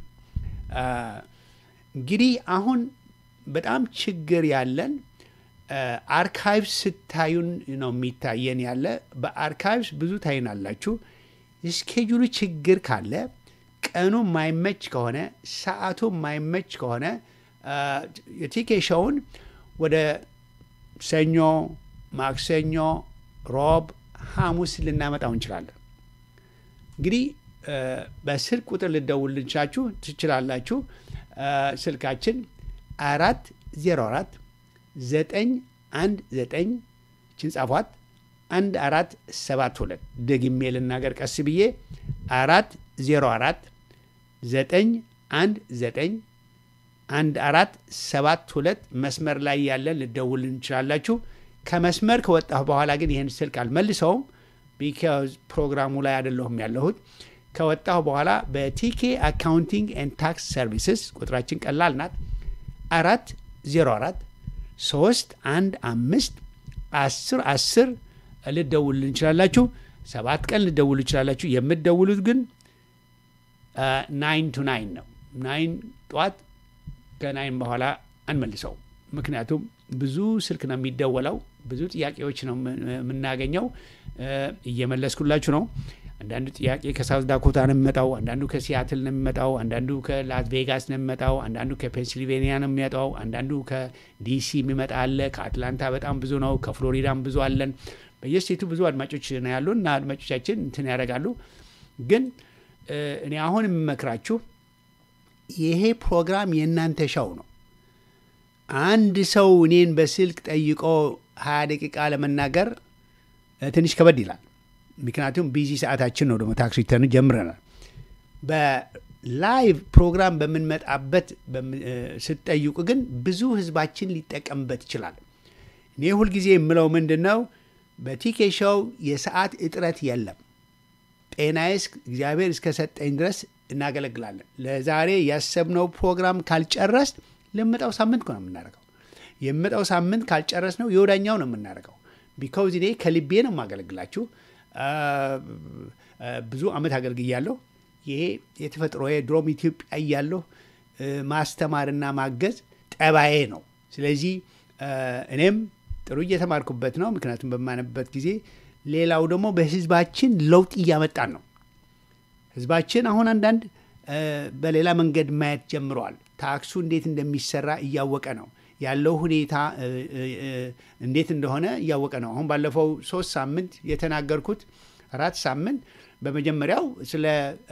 Speaker 1: እንግዲህ አሁን በጣም ችግር ያለን አርካይቭስ ስታዩን ነው የሚታየን ያለ። በአርካይቭስ ብዙ ታይናላችሁ። የስኬጁሉ ችግር ካለ ቀኑ የማይመች ከሆነ ሰዓቱ የማይመች ከሆነ የቲኬ ሾውን ወደ ሰኞ፣ ማክሰኞ፣ ሮብ፣ ሐሙስ ልናመጣው እንችላለን። እንግዲህ በስልክ ቁጥር ልደውልልቻችሁ ትችላላችሁ። ስልካችን አራት ዜሮ አራት ዘጠኝ አንድ ዘጠኝ ችን ጻፏት አንድ አራት ሰባት ሁለት ደግሜ ልናገር ቀስ ብዬ አራት ዜሮ አራት ዘጠኝ አንድ ዘጠኝ አንድ አራት ሰባት ሁለት መስመር ላይ ያለን ልደውል እንችላላችሁ። ከመስመር ከወጣሁ በኋላ ግን ይህን ስልክ አልመልሰውም፣ ቢካዝ ፕሮግራሙ ላይ አይደለሁም ያለሁት። ከወጣሁ በኋላ በቲኬ አካውንቲንግ ኤንድ ታክስ ሰርቪስስ ቁጥራችን ቀላል ናት። አራት ዜሮ አራት ሶስት አንድ አምስት አስር አስር ልደውል እንችላላችሁ። ሰባት ቀን ልደውሉ ይችላላችሁ። የምትደውሉት ግን ናይን ቱ ናይን ነው። ናይን ጠዋት ከናይን በኋላ አንመልሰው። ምክንያቱም ብዙ ስልክ ነው የሚደወለው፣ ብዙ ጥያቄዎች ነው የምናገኘው። እየመለስኩላችሁ ነው። አንዳንዱ ጥያቄ ከሳውት ዳኮታ ነው የሚመጣው፣ አንዳንዱ ከሲያትል ነው የሚመጣው፣ አንዳንዱ ከላስ ቬጋስ ነው የሚመጣው፣ አንዳንዱ ከፔንሲልቬኒያ ነው የሚመጣው፣ አንዳንዱ ከዲሲ የሚመጣ አለ። ከአትላንታ በጣም ብዙ ነው። ከፍሎሪዳም ብዙ አለን። በየስቴቱ ብዙ አድማጮች ነው ያሉ እና አድማጮቻችን እንትን ያደርጋሉ። ግን እኔ አሁን የምመክራችሁ ይሄ ፕሮግራም የእናንተ ሸው ነው። አንድ ሰው እኔን በስልክ ጠይቆ ሀያ ደቂቃ ለመናገር ትንሽ ከበድ ይላል። ምክንያቱም ቢዚ ሰዓታችን ነው። ደግሞ ታክስ ሪተርን ጀምረናል። በላይቭ ፕሮግራም በምንመጣበት ስትጠይቁ ግን ብዙ ህዝባችን ሊጠቀምበት ይችላል። እኔ ሁልጊዜ የምለው ምንድን ነው በቲኬ ሾው የሰዓት እጥረት የለም። ጤናዬስ እግዚአብሔር እስከሰጠኝ ድረስ እናገለግላለን። ለዛሬ ያሰብነው ፕሮግራም ካልጨረስ ለምጣው ሳምንት ነው የምናደርገው። የምጣው ሳምንት ካልጨረስ ነው የወዳኛው ነው የምናደርገው። ቢካውዝ እኔ ከልቤ ነው የማገለግላችሁ። ብዙ አመት አገልግያለሁ። ይሄ የተፈጥሮ ድሮም ኢትዮጵያ እያለሁ ማስተማርና ማገዝ ጠባዬ ነው። ስለዚህ እኔም ጥሩ እየተማርኩበት ነው። ምክንያቱም በማነበት ጊዜ ሌላው ደግሞ በህዝባችን ለውጥ እያመጣን ነው። ህዝባችን አሁን አንዳንድ በሌላ መንገድ ማየት ጀምረዋል። ታክሱ እንዴት እንደሚሰራ እያወቀ ነው ያለው ሁኔታ እንዴት እንደሆነ እያወቀ ነው። አሁን ባለፈው ሶስት ሳምንት የተናገርኩት አራት ሳምንት በመጀመሪያው ስለ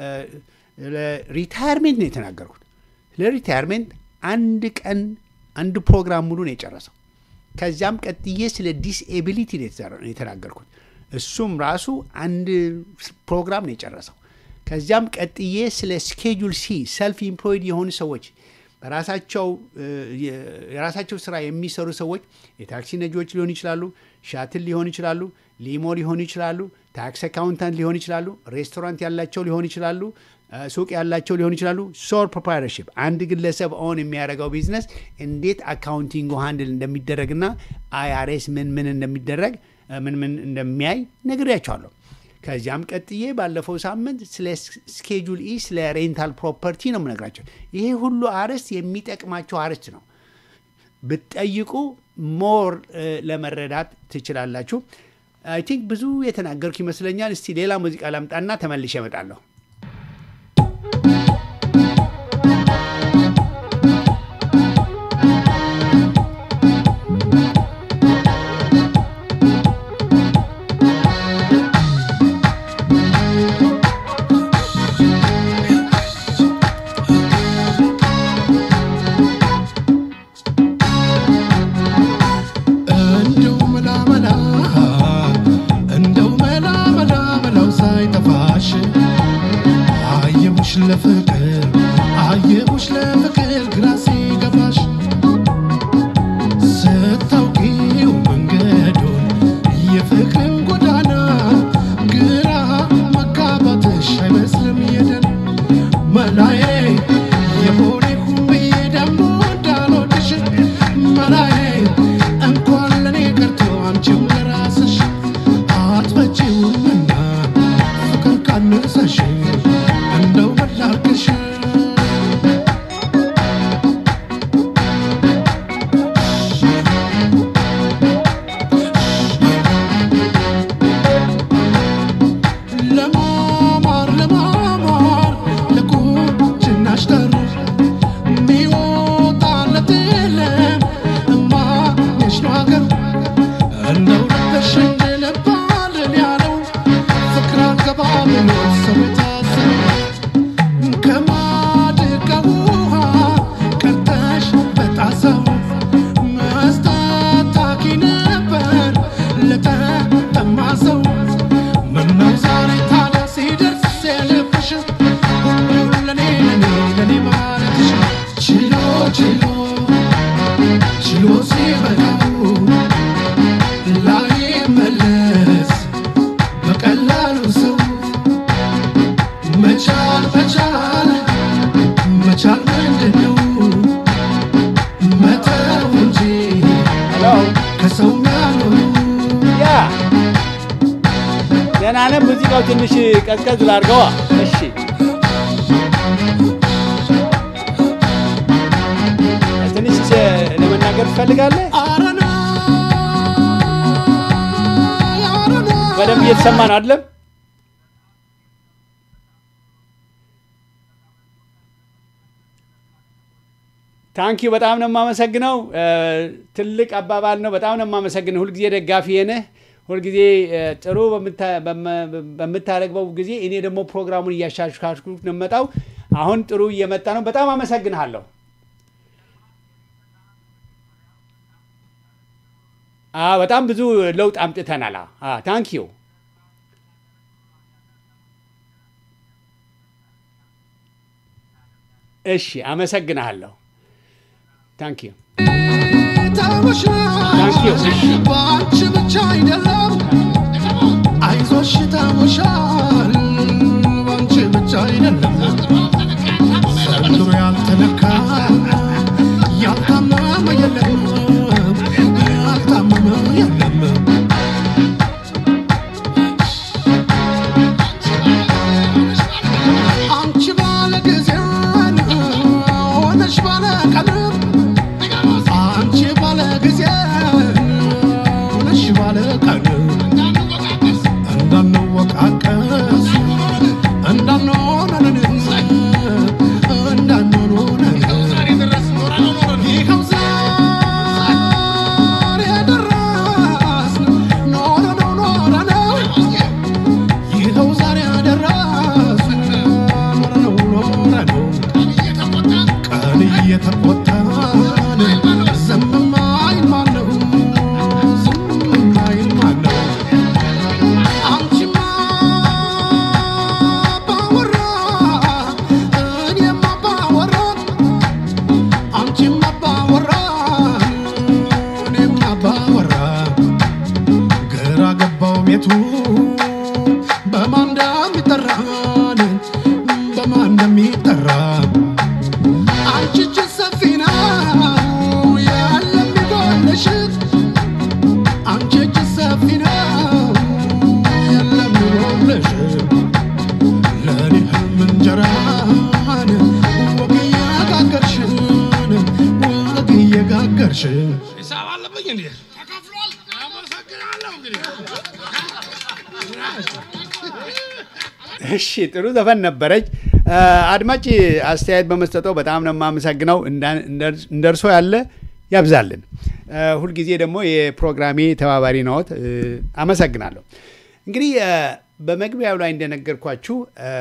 Speaker 1: ሪታየርሜንት ነው የተናገርኩት። ስለ ሪታየርሜንት አንድ ቀን አንድ ፕሮግራም ሙሉ ነው የጨረሰው። ከዚያም ቀጥዬ ስለ ዲስኤቢሊቲ ነው የተናገርኩት። እሱም ራሱ አንድ ፕሮግራም ነው የጨረሰው። ከዚያም ቀጥዬ ስለ ስኬጁል ሲ ሰልፍ ኢምፕሎይድ የሆኑ ሰዎች በራሳቸው የራሳቸው ስራ የሚሰሩ ሰዎች የታክሲ ነጂዎች ሊሆኑ ይችላሉ፣ ሻትል ሊሆኑ ይችላሉ፣ ሊሞ ሊሆኑ ይችላሉ፣ ታክስ አካውንታንት ሊሆኑ ይችላሉ፣ ሬስቶራንት ያላቸው ሊሆኑ ይችላሉ፣ ሱቅ ያላቸው ሊሆኑ ይችላሉ። ሶል ፕሮፕራይተርሺፕ አንድ ግለሰብ ኦን የሚያደርገው ቢዝነስ እንዴት አካውንቲንግ ሃንድል እንደሚደረግና አይአርኤስ ምን ምን እንደሚደረግ ምን ምን እንደሚያይ ነግሬያቸዋለሁ። ከዚያም ቀጥዬ ባለፈው ሳምንት ስለ ስኬጁል ኢ ስለ ሬንታል ፕሮፐርቲ ነው የምነግራቸው። ይሄ ሁሉ አርዕስት የሚጠቅማቸው አርዕስት ነው። ብትጠይቁ ሞር ለመረዳት ትችላላችሁ። አይ ቲንክ ብዙ የተናገርኩ ይመስለኛል። እስቲ ሌላ ሙዚቃ ላምጣና ተመልሼ እመጣለሁ።
Speaker 2: እንደው መላ መላ መላው ሳይጠፋሽ በለጠ ጠማዘው ምነው ዛሬ ታዲያ ሲደርስ የልብሽ ለኔ ለኔ ለኔ ማለትሽ ችሎ ችሎ ችሎ ሲበላው ላይመለስ በቀላሉ ሰው መቻል መቻል መቻል ምንድን ነው መተው እንጂ
Speaker 1: ሄሎ
Speaker 2: ከሰው ያልሆኑ
Speaker 1: ያ ደህና ነህ? ሙዚቃው ትንሽ ቀዝቀዝ ላድርገዋ። እሺ ትንሽ ለመናገር ትፈልጋለህ?
Speaker 2: አረና አረና
Speaker 1: በደንብ እየተሰማ ነው አይደለም? ታንኪዩ በጣም ነው የማመሰግነው። እ፣ ትልቅ አባባል ነው። በጣም ነው የማመሰግነው። ሁልጊዜ ደጋፊ ነህ። ሁልጊዜ እ፣ ጥሩ በምታ- በመ- በምታደርገው ጊዜ እኔ ደግሞ ፕሮግራሙን እያሻሻልኩ ነው የምመጣው። አሁን ጥሩ እየመጣ ነው። በጣም አመሰግንሃለሁ። አ በጣም ብዙ ለውጥ አምጥተናል። ታንኪዩ እሺ፣ አመሰግንሃለሁ። ታንኪዩ
Speaker 2: ተውሻል በአንቺ ብቻ አይደለም አይዞሽ ተውሻል በአንቺ ብቻ አይደለም ዘንድሮ ያልተነካ ያልታመመ የለም ያልታመመ የለም አንቺ ባለ ጊዜ ሆነሽ ባለ ቀን አንቺ ባለ ጊዜ ሆነሽ ባለ ቀን እንዳንወቃቀስ እንዳንሆነን እንዳንሆነን ይኸው ዛሬ ደረስን ኖረነው ኖረነው ይኸው ዛሬ ደረስን ኖረነው ኖረነው ቀን እየተቆጣን ዝም ማይል ማነው? ዝም ማይል ማነው? አንቺማ ባወራ እኔማ ባወራ አንቺማ ባወራ እኔማ ባወራ ግራ ገባው ቤቱ በማን እንደሚጠራን በማን እንደሚጠራ አንቺ እጅ ሰፊ ነው ያለም ይጎልሽ አንቺ እጅ ሰፊ ነው የለም ይጎልሽ ለእኔ ህልም እንጀራን ወግ እየጋገርሽን ወግ እየጋገርሽን
Speaker 3: ሂሳብ አለብኝ እንዴ? ተከፍሏል። አመሰግናለሁ። እንግዲህ
Speaker 1: እሺ ጥሩ ዘፈን ነበረች። አ፣ አድማጭ አስተያየት በመስጠተው በጣም ነው የማመሰግነው። እንዳ- እንደ- እንደ እርሶ ያለ ያብዛልን። አ፣ ሁልጊዜ ደግሞ የፕሮግራሜ ተባባሪ ነዎት። እ፣ አመሰግናለሁ። እንግዲህ አ፣ በመግቢያው ላይ እንደነገርኳችሁ አ፣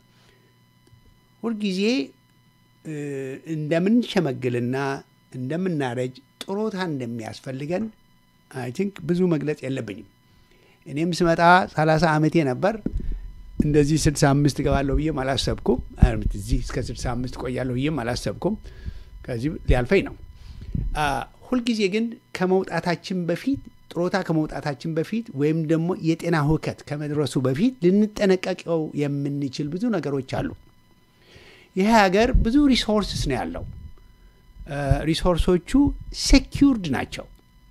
Speaker 1: ሁልጊዜ እ፣ እንደምንሸመግልና እንደምናረጅ ጥሮታ እንደሚያስፈልገን አይ ቲንክ ብዙ መግለጽ የለብኝም። እኔም ስመጣ 30 ዓመቴ ነበር። እንደዚህ 65 እገባለሁ ብዬም አላሰብኩም። አርምት እዚህ እስከ 65 ቆያለሁ ብዬም አላሰብኩም። ከዚህ ሊያልፈኝ ነው። አ፣ ሁልጊዜ ግን ከመውጣታችን በፊት ጥሮታ ከመውጣታችን በፊት ወይም ደግሞ የጤና ሁከት ከመድረሱ በፊት ልንጠነቀቀው የምንችል ብዙ ነገሮች አሉ። ይህ ሀገር ብዙ ሪሶርስስ ነው ያለው። አ፣ ሪሶርሶቹ ሴኪውርድ ናቸው።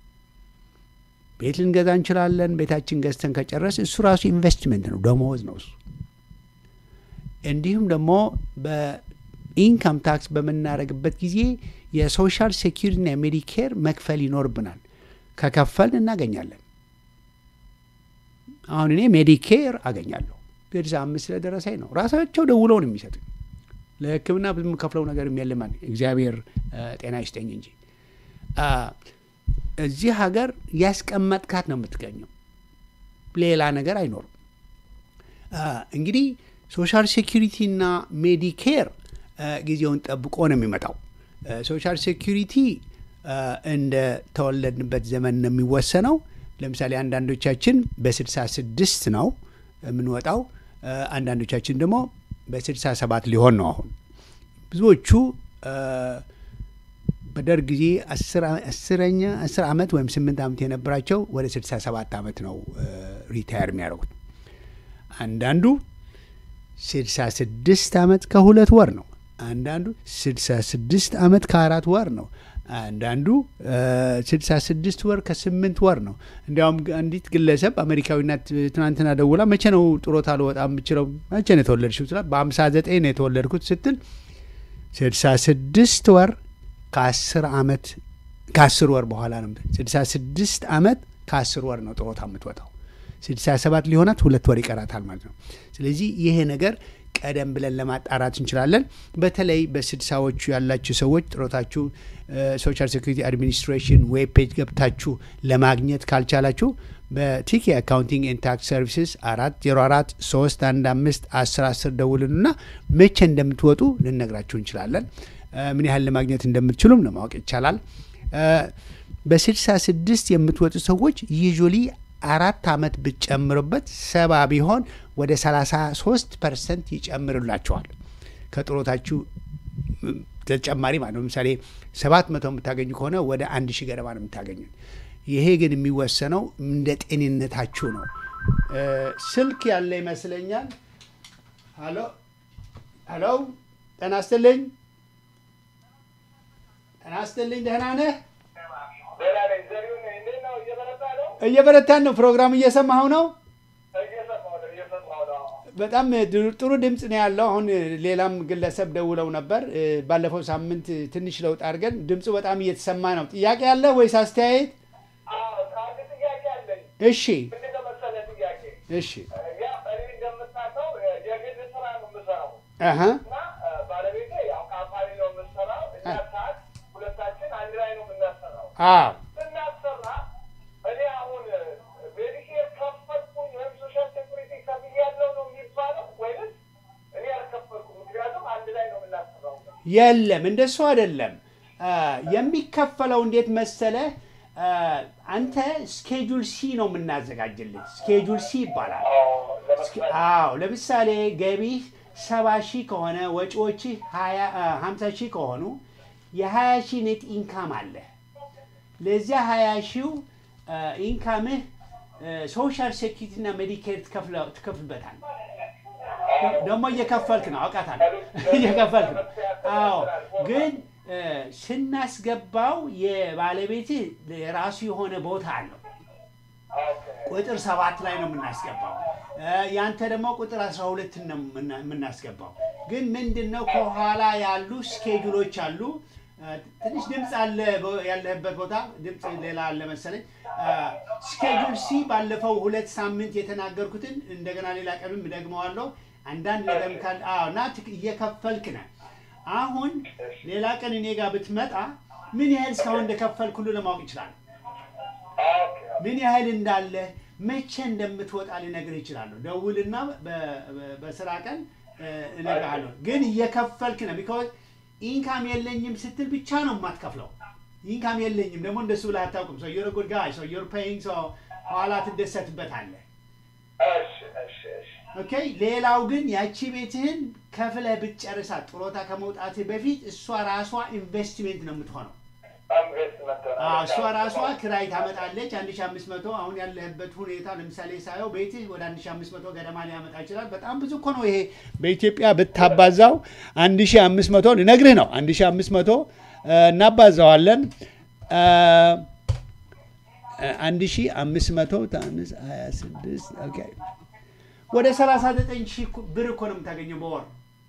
Speaker 1: ቤት ልንገዛ እንችላለን። ቤታችን ገዝተን ከጨረስ እሱ ራሱ ኢንቨስትመንት ነው፣ ደሞዝ ነው እሱ። እንዲሁም ደግሞ በኢንካም ታክስ በምናደርግበት ጊዜ የሶሻል ሴኪሪቲና የሜዲኬር መክፈል ይኖርብናል። ከከፈልን እናገኛለን። አሁን እኔ ሜዲኬር አገኛለሁ። ስልሳ አምስት ስለደረሰኝ ነው። ራሳቸው ደውለው ነው የሚሰጡኝ። ለሕክምና ብዙ የምከፍለው ነገር የለም። እግዚአብሔር አ፣ ጤና ይስጠኝ እንጂ አ፣ እዚህ ሀገር ያስቀመጥካት ነው የምትገኘው። ሌላ ነገር አይኖርም። አ፣ እንግዲህ ሶሻል ሴኪሪቲና ሜዲኬር አ፣ ጊዜውን ጠብቆ ነው የሚመጣው። አ፣ ሶሻል ሴኪሪቲ አ፣ እንደ ተወለድንበት ዘመን ነው የሚወሰነው። ለምሳሌ አንዳንዶቻችን በስድሳ ስድስት ነው የምንወጣው፣ አንዳንዶቻችን ደግሞ በስድሳ ሰባት ሊሆን ነው አሁን ብዙዎቹ በደርግ ጊዜ አስረኛ አስር ዓመት ወይም ስምንት ዓመት የነበራቸው ወደ ስድሳ ሰባት ዓመት ነው ሪታየር የሚያደርጉት። አንዳንዱ ስድሳ ስድስት ዓመት ከሁለት ወር ነው። አንዳንዱ ስድሳ ስድስት ዓመት ከአራት ወር ነው። አንዳንዱ ስድሳ ስድስት ወር ከስምንት ወር ነው። እንዲያውም አንዲት ግለሰብ አሜሪካዊናት ትናንትና ደውላ መቼ ነው ጡረታ ልወጣ የምችለው? መቼ ነው የተወለድሽው ስላት በአምሳ ዘጠኝ ነው የተወለድኩት ስትል ስድሳ ስድስት ወር ከአስር ዓመት ከአስር ወር በኋላ ነው። ስድሳ ስድስት ዓመት ከአስር ወር ነው ጡረታ የምትወጣው። ስድሳ ሰባት ሊሆናት ሁለት ወር ይቀራታል ማለት ነው። ስለዚህ ይሄ ነገር ቀደም ብለን ለማጣራት እንችላለን። በተለይ በስድሳዎቹ ያላችሁ ሰዎች ጡረታችሁ ሶሻል ሴኩሪቲ አድሚኒስትሬሽን ዌብ ፔጅ ገብታችሁ ለማግኘት ካልቻላችሁ በቲኬ አካውንቲንግ ኤንድ ታክስ ሰርቪስስ አራት ዜሮ አራት ሶስት አንድ አምስት አስር አስር ደውሉንና መቼ እንደምትወጡ ልነግራችሁ እንችላለን። ምን ያህል ለማግኘት እንደምትችሉም ለማወቅ ይቻላል። በስልሳ ስድስት የምትወጡ ሰዎች ዩዥሊ አራት ዓመት ብትጨምሩበት ሰባ ቢሆን ወደ 33 ፐርሰንት ይጨምርላቸዋል ከጥሮታችሁ ተጨማሪ ማለት ነው። ለምሳሌ ሰባት መቶ የምታገኙ ከሆነ ወደ አንድ ሺህ ገደማ ነው የምታገኙት። ይሄ ግን የሚወሰነው እንደ ጤንነታችሁ ነው። ስልክ ያለ ይመስለኛል። ሀሎ ሀሎ፣ ጤና ይስጥልኝ። ጤና ይስጥልኝ። ደህና ነህ? እየበረታን ነው። ፕሮግራም እየሰማኸው ነው? በጣም ጥሩ ድምፅ ነው ያለው። አሁን ሌላም ግለሰብ ደውለው ነበር። ባለፈው ሳምንት ትንሽ ለውጥ አድርገን ድምፁ በጣም እየተሰማ ነው። ጥያቄ አለ ወይስ አስተያየት? እሺ እሺ አሀ አዎ የለም እንደሱ አይደለም። የሚከፈለው እንዴት መሰለ፣ አንተ ስኬጁል ሲ ነው የምናዘጋጅልህ። ስኬጁል ሲ ይባላል። አዎ ለምሳሌ ገቢህ ሰባ ሺህ ከሆነ ወጪዎችህ ሀምሳ ሺህ ከሆኑ የሀያ ሺህ ኔት ኢንካም አለ። ለዚያ ሀያ ሺው ኢንካምህ ሶሻል ሴኪሪቲ እና ሜዲኬር ትከፍልበታል። ደግሞ እየከፈልክ ነው፣ አውቃታለሁ። እየከፈልክ ነው። አዎ ግን ስናስገባው የባለቤትህ የራሱ የሆነ ቦታ አለው። ቁጥር ሰባት ላይ ነው የምናስገባው። ያንተ ደግሞ ቁጥር አስራ ሁለት ነው የምናስገባው። ግን ምንድን ነው ከኋላ ያሉ ስኬጁሎች አሉ። ትንሽ ድምፅ አለ ያለህበት ቦታ ድምፅ ሌላ አለ መሰለኝ። ስኬጁል ሲ ባለፈው ሁለት ሳምንት የተናገርኩትን እንደገና ሌላ ቀንም ደግመዋለሁ። አንዳንድ ነገር ካለ እና እየከፈልክ ነህ። አሁን ሌላ ቀን እኔ ጋር ብትመጣ ምን ያህል እስካሁን እንደከፈልክ ሁሉ ለማወቅ ይችላል። ምን ያህል እንዳለ መቼ እንደምትወጣ ልነግርህ ይችላለሁ። ደውልና በስራ ቀን እነግርሃለሁ። ግን እየከፈልክ ነው። ቢኮዝ ኢንካም የለኝም ስትል ብቻ ነው የማትከፍለው። ኢንካም የለኝም ደግሞ እንደሱ ብለህ አታውቅም። ሰው ዩር ጉድ ጋይ ሰው ዩር ፔይንግ ሰው ኋላ ትደሰትበታለህ። ኦኬ። ሌላው ግን ያቺ ቤትህን ከፍለህ ብትጨርሳት ጡረታ ከመውጣትህ በፊት እሷ ራሷ ኢንቨስትሜንት ነው የምትሆነው። እሷ ራሷ ክራይ ታመጣለች። አንድ ሺ አምስት መቶ አሁን ያለህበት ሁኔታ ለምሳሌ ሳየው ቤትህ ወደ አንድ ሺ አምስት መቶ ገደማ ሊያመጣ ይችላል። በጣም ብዙ እኮ ነው ይሄ። በኢትዮጵያ ብታባዛው አንድ ሺ አምስት መቶ ልነግርህ ነው። አንድ ሺ አምስት መቶ እናባዛዋለን። አንድ ሺ አምስት መቶ ታምስ ሀያ ስድስት ወደ ሰላሳ ዘጠኝ ሺህ ብር እኮ ነው የምታገኘው በወር።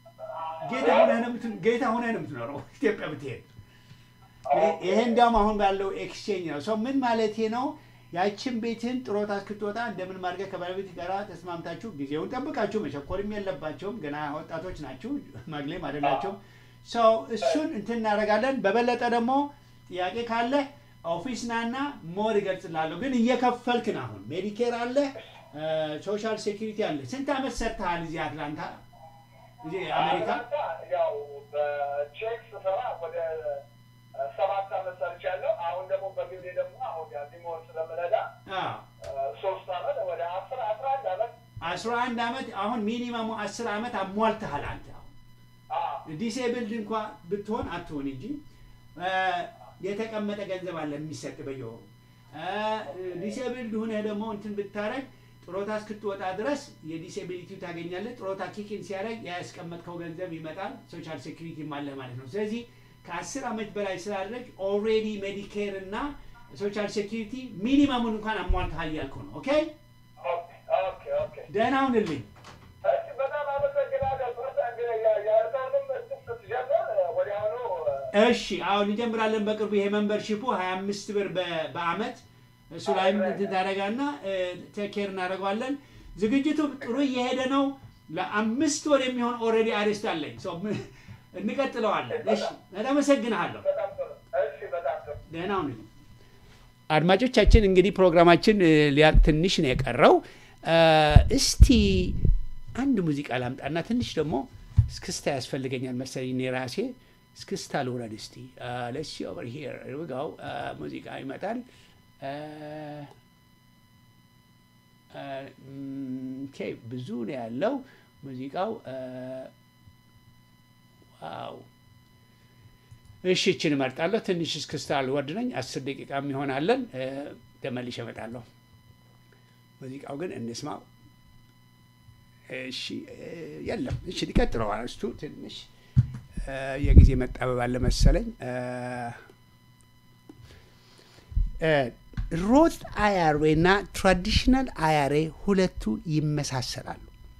Speaker 1: ጌታ ሆነህ ነው የምትኖረው ኢትዮጵያ ብትሄድ ይሄ እንዲያውም አሁን ባለው ኤክስቼንጅ ነው። ሰው ምን ማለት ነው? ያችን ቤትህን ጥሮታ እስክትወጣ እንደምን ማድረግ ከባለቤት ጋር ተስማምታችሁ ጊዜውን ጠብቃችሁ መቸኮልም የለባቸውም። ገና ወጣቶች ናችሁ፣ ማግሌም አይደላቸውም። ሰው እሱን እንትን እናደርጋለን። በበለጠ ደግሞ ጥያቄ ካለ ኦፊስ ናና ሞር እገልጽላለሁ። ግን እየከፈልክ ነው። አሁን ሜዲኬር አለ፣ ሶሻል ሴኪሪቲ አለ። ስንት ዓመት ሰርተሃል እዚህ አትላንታ እዚህ አሜሪካ?
Speaker 4: ያው በቼክ ስሰራ ወደ ሰባት ዓመት ሰርቻለሁ። አሁን ደግሞ በግሌ ደግሞ አሁን ሊሞር ስለምረዳ
Speaker 1: አዎ
Speaker 4: ሶስት አመት ወደ አስር አስራ አንድ አመት
Speaker 1: አስራ አንድ ዓመት አሁን ሚኒመሙ አስር ዓመት አሟልተሃል አንተ አሁን ዲሴብልድ እንኳ ብትሆን አትሆን እንጂ እ፣ የተቀመጠ ገንዘብ አለ የሚሰጥ በየወሩ ዲሴብልድ ሁነህ ደግሞ እንትን ብታረግ ጥሮታ እስክትወጣ ድረስ የዲሴቢሊቲ ታገኛለህ። ጥሮታ ኪክን ሲያደርግ ያስቀመጥከው ገንዘብ ይመጣል። ሶሻል ሴኩሪቲ አለህ ማለት ነው። ስለዚህ ከአስር ዓመት በላይ ስላደረግ ኦልሬዲ ሜዲኬር እና ሶሻል ሴኩሪቲ ሚኒመሙን እንኳን አሟልተሃል ያልኩ ነው። ኦኬ
Speaker 4: ኦኬ ኦኬ ኦኬ
Speaker 1: ደህና ሁንልኝ።
Speaker 4: እሺ በጣም አመሰግናለሁ። በርታ እንግዲህ ያ- የእርዳታም እንትን ስትጀምር ወዲያውኑ
Speaker 1: እሺ አሁን እንጀምራለን በቅርቡ ይሄ መንበርሺፑ 25 ብር በ- በአመት እሱ ላይም እንትን ታደርጋና ቴኬር እናደርገዋለን። ዝግጅቱ ጥሩ እየሄደ ነው። ለአምስት ወር የሚሆን ኦልሬዲ አሬስት አለኝ። ሰው ም- እንቀጥለዋለን። እሺ በጣም አመሰግንሃለሁ።
Speaker 4: በጣም ጥሩ። እሺ በጣም ጥሩ።
Speaker 1: ደህና ሁን። አድማጮቻችን እንግዲህ ፕሮግራማችን እ, ሊያልቅ ትንሽ ነው የቀረው። እ, እስቲ አንድ ሙዚቃ ላምጣና ትንሽ ደግሞ እስክስታ ያስፈልገኛል መሰለኝ እኔ ራሴ እስክስታ ልውረድ እስቲ ለሲ ኦቨር ሂር ጋው ሙዚቃ ይመጣል። እ, እ, ም፣ ኦኬ ብዙ ነው ያለው ሙዚቃው እ፣ ዋው እሺ እችን እመርጣለሁ። ትንሽ እስክስታ ልወርድ ነኝ። አስር ደቂቃ ይሆናለን። ተመልሼ እመጣለሁ። ሙዚቃው ግን እንስማው። እሺ እ፣ የለም እሺ ሊቀጥለው አርስቱ ትንሽ እ፣ የጊዜ መጣበብ አለ መሰለኝ። ሮት አያሬ እና ትራዲሽናል አያሬ ሁለቱ ይመሳሰላሉ።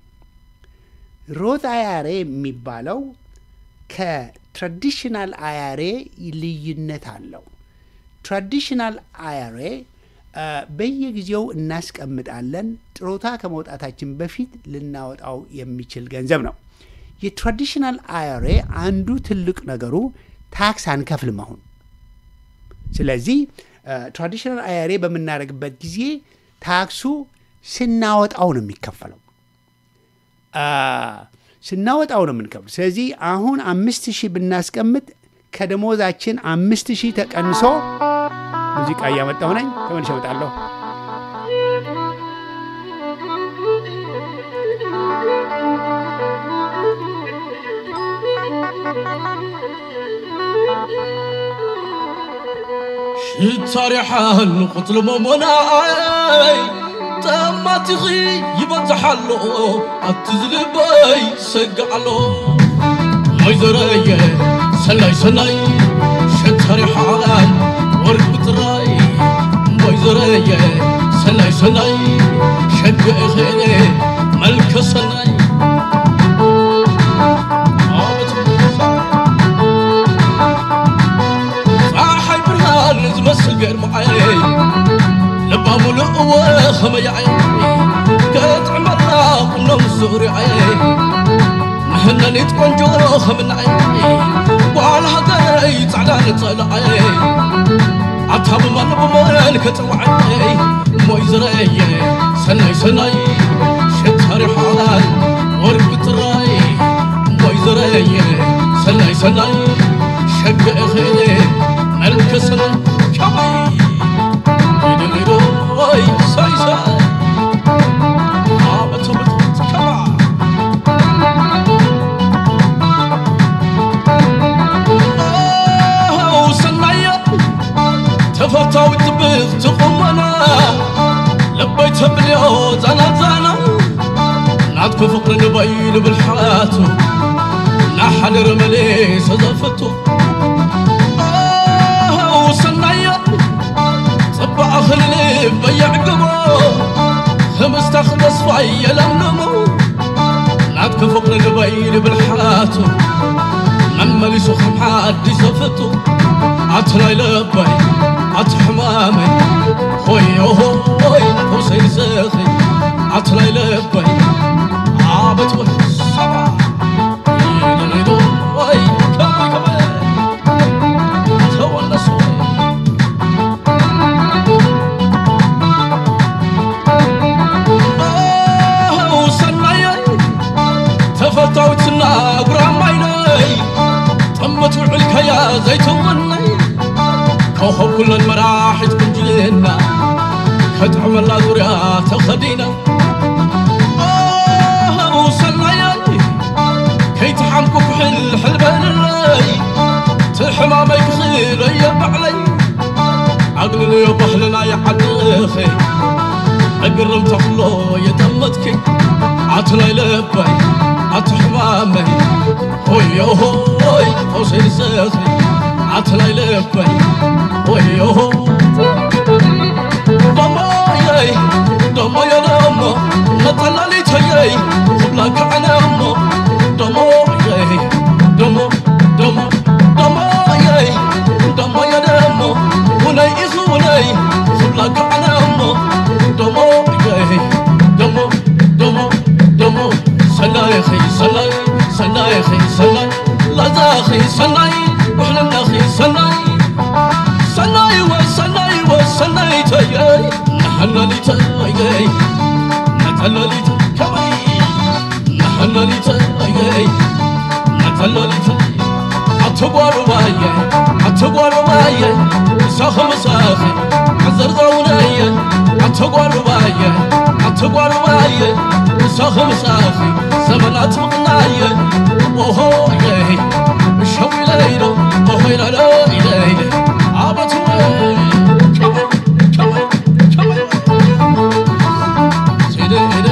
Speaker 1: ሮት አያሬ የሚባለው ከትራዲሽናል አያሬ ልዩነት አለው። ትራዲሽናል አያሬ አ፣ በየጊዜው እናስቀምጣለን። ጥሮታ ከመውጣታችን በፊት ልናወጣው የሚችል ገንዘብ ነው። የትራዲሽናል አያሬ አንዱ ትልቅ ነገሩ ታክስ አንከፍልም አሁን። ስለዚህ ትራዲሽናል አያሬ በምናደርግበት ጊዜ ታክሱ ስናወጣው ነው የሚከፈለው አ፣ ስናወጣው ነው የምንከፍል። ስለዚህ አሁን አምስት ሺህ ብናስቀምጥ ከደሞዛችን አምስት ሺህ ተቀንሶ ሙዚቃ እያመጣሁ ነኝ። ተመልሼ እመጣለሁ።
Speaker 3: ሽታሪሓን ኽትልሞ ሞናይ ጠማቲኺ ይበፅሓሎ ኣብቲ ዝልበይ ሰግዓሎ ወይዘረየ ሰናይ ሰናይ ሽታሪሓን ወርቂ ጥራይ ወይዘረየ ሰናይ ሰናይ ሸግእኸ መልከ ሰናይ ፀሓይ ብርሃን ዝመስል ገርመዓይ ልባ ሙሉእ እወ ኸመያዓይ ከጥዕመላ ቁኖም ዙርዓይ ንህነኒት ቆንጆ ኸምናዓይ ጓል ሃገረይ ፃዕዳ ንፀልዓይ ኣታ ብማን ብመን ከፅዋዓይ ሞይ ዝረአየ ሰናይ ሰናይ ሸታሪሓን ወርቂ ጥራይ ሞይ ዝረአየ ሰናይ ሰናይ ሸግእኸ መልከ ሰናይ ከመይ ኢደሊዶይ ሳይ ሳይ ኣበተበትት ከማ ኣው ሰናየ ተፈታዊት ትብኽ ትቑመና ልበይ ተብልዮ ዛና ዛና ናትኩ ፍቕሪ ንበይ ልብልሓቱ ናሓደረ መሌሰ ዘፈቱ ኣው ሰናየ ጽባቐ ክልልብ በየዕግቦ ህምስታኽ ተስፋ የለምልሞ ናትኩ ፍቕሪ ንበይ ልብልሓቱ መመሊሱ ከም ሓዲስ ዘፈቱ ኣትናይ ለበይ ኣቲ ሕማመይ ሆዮሆይ ፈውሰይ ዘኺ ኣትናይ ለበይ ዓበት ወይ ሰባ ኢደሊዶ ወይ ከመይ ከመይ ተወነሱ ወይ ኣው ሰናየይ ተፈታዊትና ጉራማይነይ ጥመት ውዕል ከያ ዘይትወነይ ከኸብ ኩለን መራሒት ቅንጅልና ተጥዕመላ ዙርያ ተኸዲና ሰናየኒ ከይትሓምኩ ኩሕል ሕልበልለይ ትሕማመይ ክኽለየ ባዕለይ ኣግንንዮ ባህልና ይዓድኸ እግርም ተኽሎ የጠመትኪ ኣትናይ ለባይ ኣትሕማመይ ሆዮ ሆይ ሆሴልሰኺ ኣትናይ ለባይ ሆዮ ደሞየይ ደሞየ ደሞ መጠለሊተየይ ክብላ ክዕነ እሞ ደሞየይ ደሞ ደሞ ደሞየይ ደሞየ ደሞ ውነይ ኢኹ ውነይ ክብላ ክዕነ እሞ ደሞየይ ደሞ ደሞ ደሞ ሰናይኺ ሰናይ ሰናይኺ ሰናይ ላዛኺ ሰናይ ውሕልናኺ ሰናይ ሰናይ ወሰናይ ወሰናይ ተየይ ናሐናሊተየይ ነተለሊተ ከመይ ናሐናሊተየይ ነተለሊተ ኣትጓሩ ባየ ኣትጓሩ ባየ ምሳኺ ምሳኺ ዓዘርዘውነየ ኣትጓሩ ባየ ኣትጓሩ ባየ ምሳኺ ምሳኺ ዘመናት ምቕናየ ኦሆየይ ሸዊለይዶ ኦሆይለለይለይ ኣበትወይ ከመይ ከመይ ከመይ ሲደደ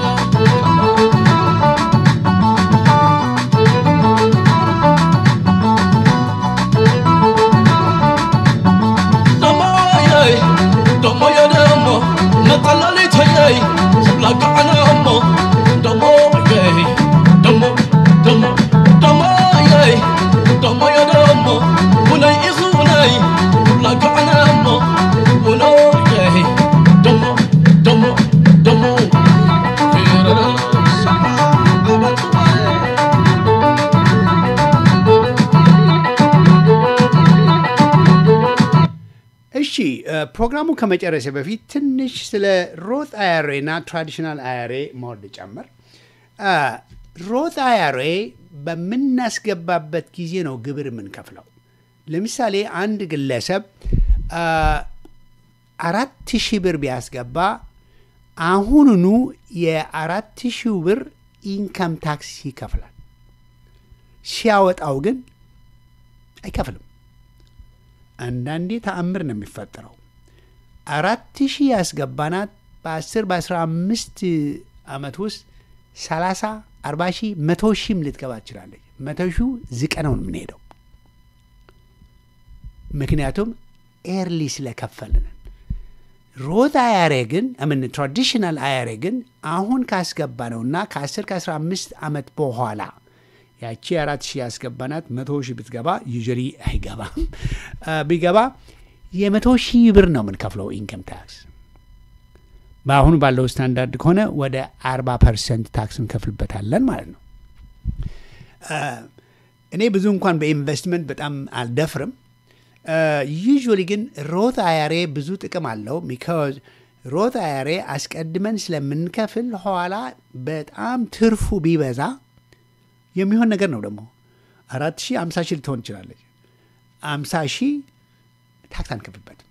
Speaker 3: ደሞየይ ደሞየ ደሞ መጠለሊተየይ ክብላክዓነ እሞ ደሞየይ ደሞ ደሞ ደሞየይ ደሞየ ደሞ ውነይ ኢኹ ውነይ ክብላክዓነ እሞ ውነየይ ደሞ ደሞ ደሞ ሰማ ኣበትወይ
Speaker 1: እሺ እ፣ ፕሮግራሙ ከመጨረሴ በፊት ትንሽ ስለ ሮት አያሬ እና ትራዲሽናል አያሬ መወድ ጨምር። እ፣ ሮት አያሬ በምናስገባበት ጊዜ ነው ግብር የምንከፍለው። ለምሳሌ አንድ ግለሰብ እ፣ አራት ሺህ ብር ቢያስገባ አሁኑኑ የአራት ሺህ ብር ኢንካም ታክስ ይከፍላል። ሲያወጣው ግን አይከፍልም። አንዳንዴ ተአምር ነው የሚፈጠረው። አራት ሺህ ያስገባናት በአስር በአስራ አምስት ዓመት ውስጥ ሰላሳ አርባ ሺህ መቶ ሺህም ልትገባ ትችላለች። መቶ ሺህ ዝቀነው ነው የምንሄደው። ምክንያቱም ኤርሊ ስለከፈልንን። ሮት አያሬ ግን ምን ትራዲሽናል አያሬ ግን አሁን ካስገባ ነውና ከ10 ከ15 ዓመት በኋላ ያቺ አራት ሺህ ያስገባናት መቶ ሺህ ብትገባ ዩዥሪ አይገባም አ፣ ቢገባ የመቶ ሺህ ብር ነው የምንከፍለው ኢንከም ታክስ። በአሁኑ ባለው ስታንዳርድ ከሆነ ወደ 40 ፐርሰንት ታክስ እንከፍልበታለን ማለት ነው። አ፣ እኔ ብዙ እንኳን በኢንቨስትመንት በጣም አልደፍርም። ዩዥዋሊ ግን ሮት አያሬ ብዙ ጥቅም አለው። ቢካዝ ሮት አያሬ አስቀድመን ስለምንከፍል ኋላ በጣም ትርፉ ቢበዛ የሚሆን ነገር ነው። ደግሞ አራት ሺህ አምሳ ሺህ ልትሆን ትችላለች። አምሳ ሺህ ታክስ አንከፍልበትም።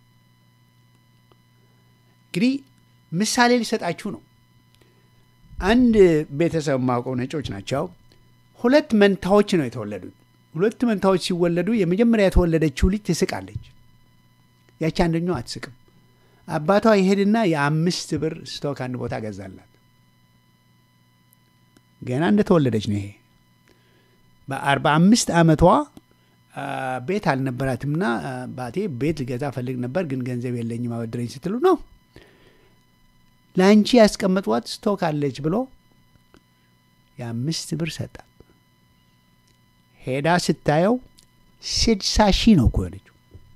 Speaker 1: እንግዲህ ምሳሌ ሊሰጣችሁ ነው። አንድ ቤተሰብ ማውቀው ነጮች ናቸው። ሁለት መንታዎች ነው የተወለዱት። ሁለት መንታዎች ሲወለዱ የመጀመሪያ የተወለደችው ልጅ ትስቃለች። ያቺ አንደኛው አትስቅም። አባቷ ይሄድና የአምስት ብር ስቶክ አንድ ቦታ ገዛላት። ገና እንደተወለደች ነው ይሄ በአርባ አምስት ዓመቷ አ፣ ቤት አልነበራትምና አ፣ ባቴ ቤት ልገዛ ፈልግ ነበር ግን ገንዘብ የለኝም አበድረኝ ስትሉ ነው ለአንቺ ያስቀመጧት ስቶክ አለች ብሎ የአምስት ብር ሰጣት። ሄዳ ስታየው ስድሳ ሺህ ነው እኮ የሆነችው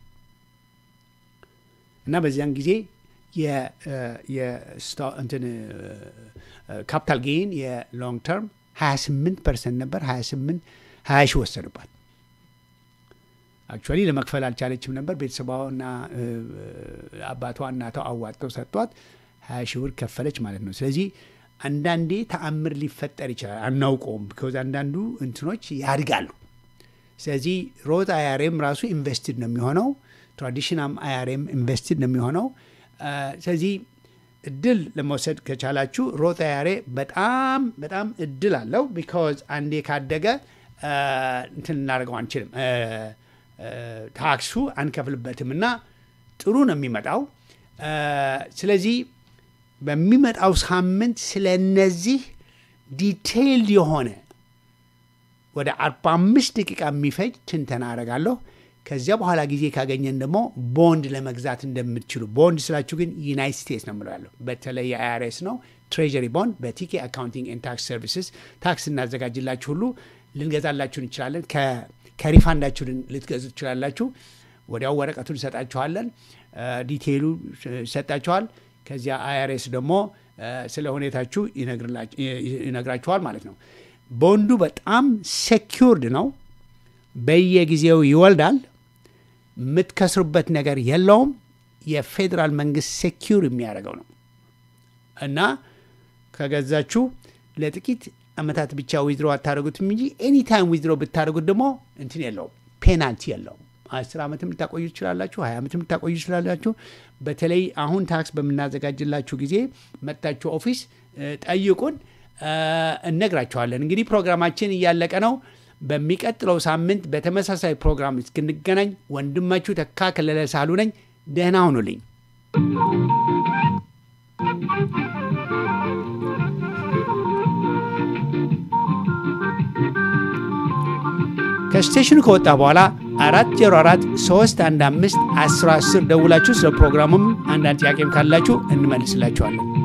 Speaker 1: እና በዚያን ጊዜ የ- አ፣ የስቶ- እንትን ካፒታል ጌን የሎንግ ተርም 28 ፐርሰንት ነበር። 28 20 ሺህ ወሰዱባት። አክቹዋሊ ለመክፈል አልቻለችም ነበር። ቤተሰቧና እ፣ አባቷ እናቷ አዋጥተው ሰጥቷት 20 ሺህ ብር ከፈለች ማለት ነው። ስለዚህ አንዳንዴ ተአምር ሊፈጠር ይችላል፣ አናውቀውም። ቢኮዝ አንዳንዱ እንትኖች ያድጋሉ። ስለዚህ ሮት አያሬም ራሱ ኢንቨስትድ ነው የሚሆነው፣ ትራዲሽናል አያሬም ኢንቨስትድ ነው የሚሆነው። አ፣ ስለዚህ እድል ለመውሰድ ከቻላችሁ ሮት አያሬ በጣም በጣም እድል አለው። ቢካዝ አንዴ ካደገ አ፣ እንትን እናደርገው አንችልም፣ አ፣ አ፣ ታክሱ አንከፍልበትም እና ጥሩ ነው የሚመጣው። አ፣ ስለዚህ በሚመጣው ሳምንት ስለ እነዚህ ዲቴይልድ የሆነ ወደ 45 ደቂቃ የሚፈጅ ትንተና አደርጋለሁ። ከዚያ በኋላ ጊዜ ካገኘን ደግሞ ቦንድ ለመግዛት እንደምትችሉ ቦንድ ስላችሁ ግን ዩናይት ስቴትስ ነው የምለው ያለው በተለይ የአይአርኤስ ነው ትሬጀሪ ቦንድ በቲኬ አካውንቲንግ ኤንድ ታክስ ሰርቪስስ ታክስ እናዘጋጅላችሁ ሁሉ ልንገዛላችሁ እንችላለን። ከ- ከሪፋንዳችሁ ልን- ልትገዙ ትችላላችሁ። ወዲያው ወረቀቱን እንሰጣችኋለን። ዲቴይሉ ይሰጣችኋል። ከዚያ አይአርኤስ ደግሞ አ፣ ስለ ሁኔታችሁ ይነግርላች- ይነግራችኋል ማለት ነው። ቦንዱ በጣም ሴኪውርድ ነው። በየጊዜው ይወልዳል። የምትከስሩበት ነገር የለውም። የፌዴራል መንግስት ሴኪውር የሚያደርገው ነው እና ከገዛችሁ ለጥቂት አመታት ብቻ ዊዝድሮ አታደርጉትም እንጂ ኤኒታይም ዊዝድሮ ብታደርጉት ደግሞ እንትን የለውም፣ ፔናልቲ የለውም። አስር ዓመትም ልታቆዩ ትችላላችሁ፣ ሀያ ዓመትም ልታቆዩ ትችላላችሁ። በተለይ አሁን ታክስ በምናዘጋጅላችሁ ጊዜ መጥታችሁ ኦፊስ እ፣ ጠይቁን፣ እ፣ እነግራችኋለን። እንግዲህ ፕሮግራማችን እያለቀ ነው። በሚቀጥለው ሳምንት በተመሳሳይ ፕሮግራም እስክንገናኝ ወንድማችሁ ተካ ከለለ ሳሉ ነኝ። ደህና ሁኑልኝ። ከስቴሽኑ ከወጣ በኋላ አራት ዜሮ አራት ሶስት አንድ አምስት አስራ አስር ደውላችሁ ስለ ፕሮግራሙም አንዳንድ ጥያቄም ካላችሁ እንመልስላችኋለን።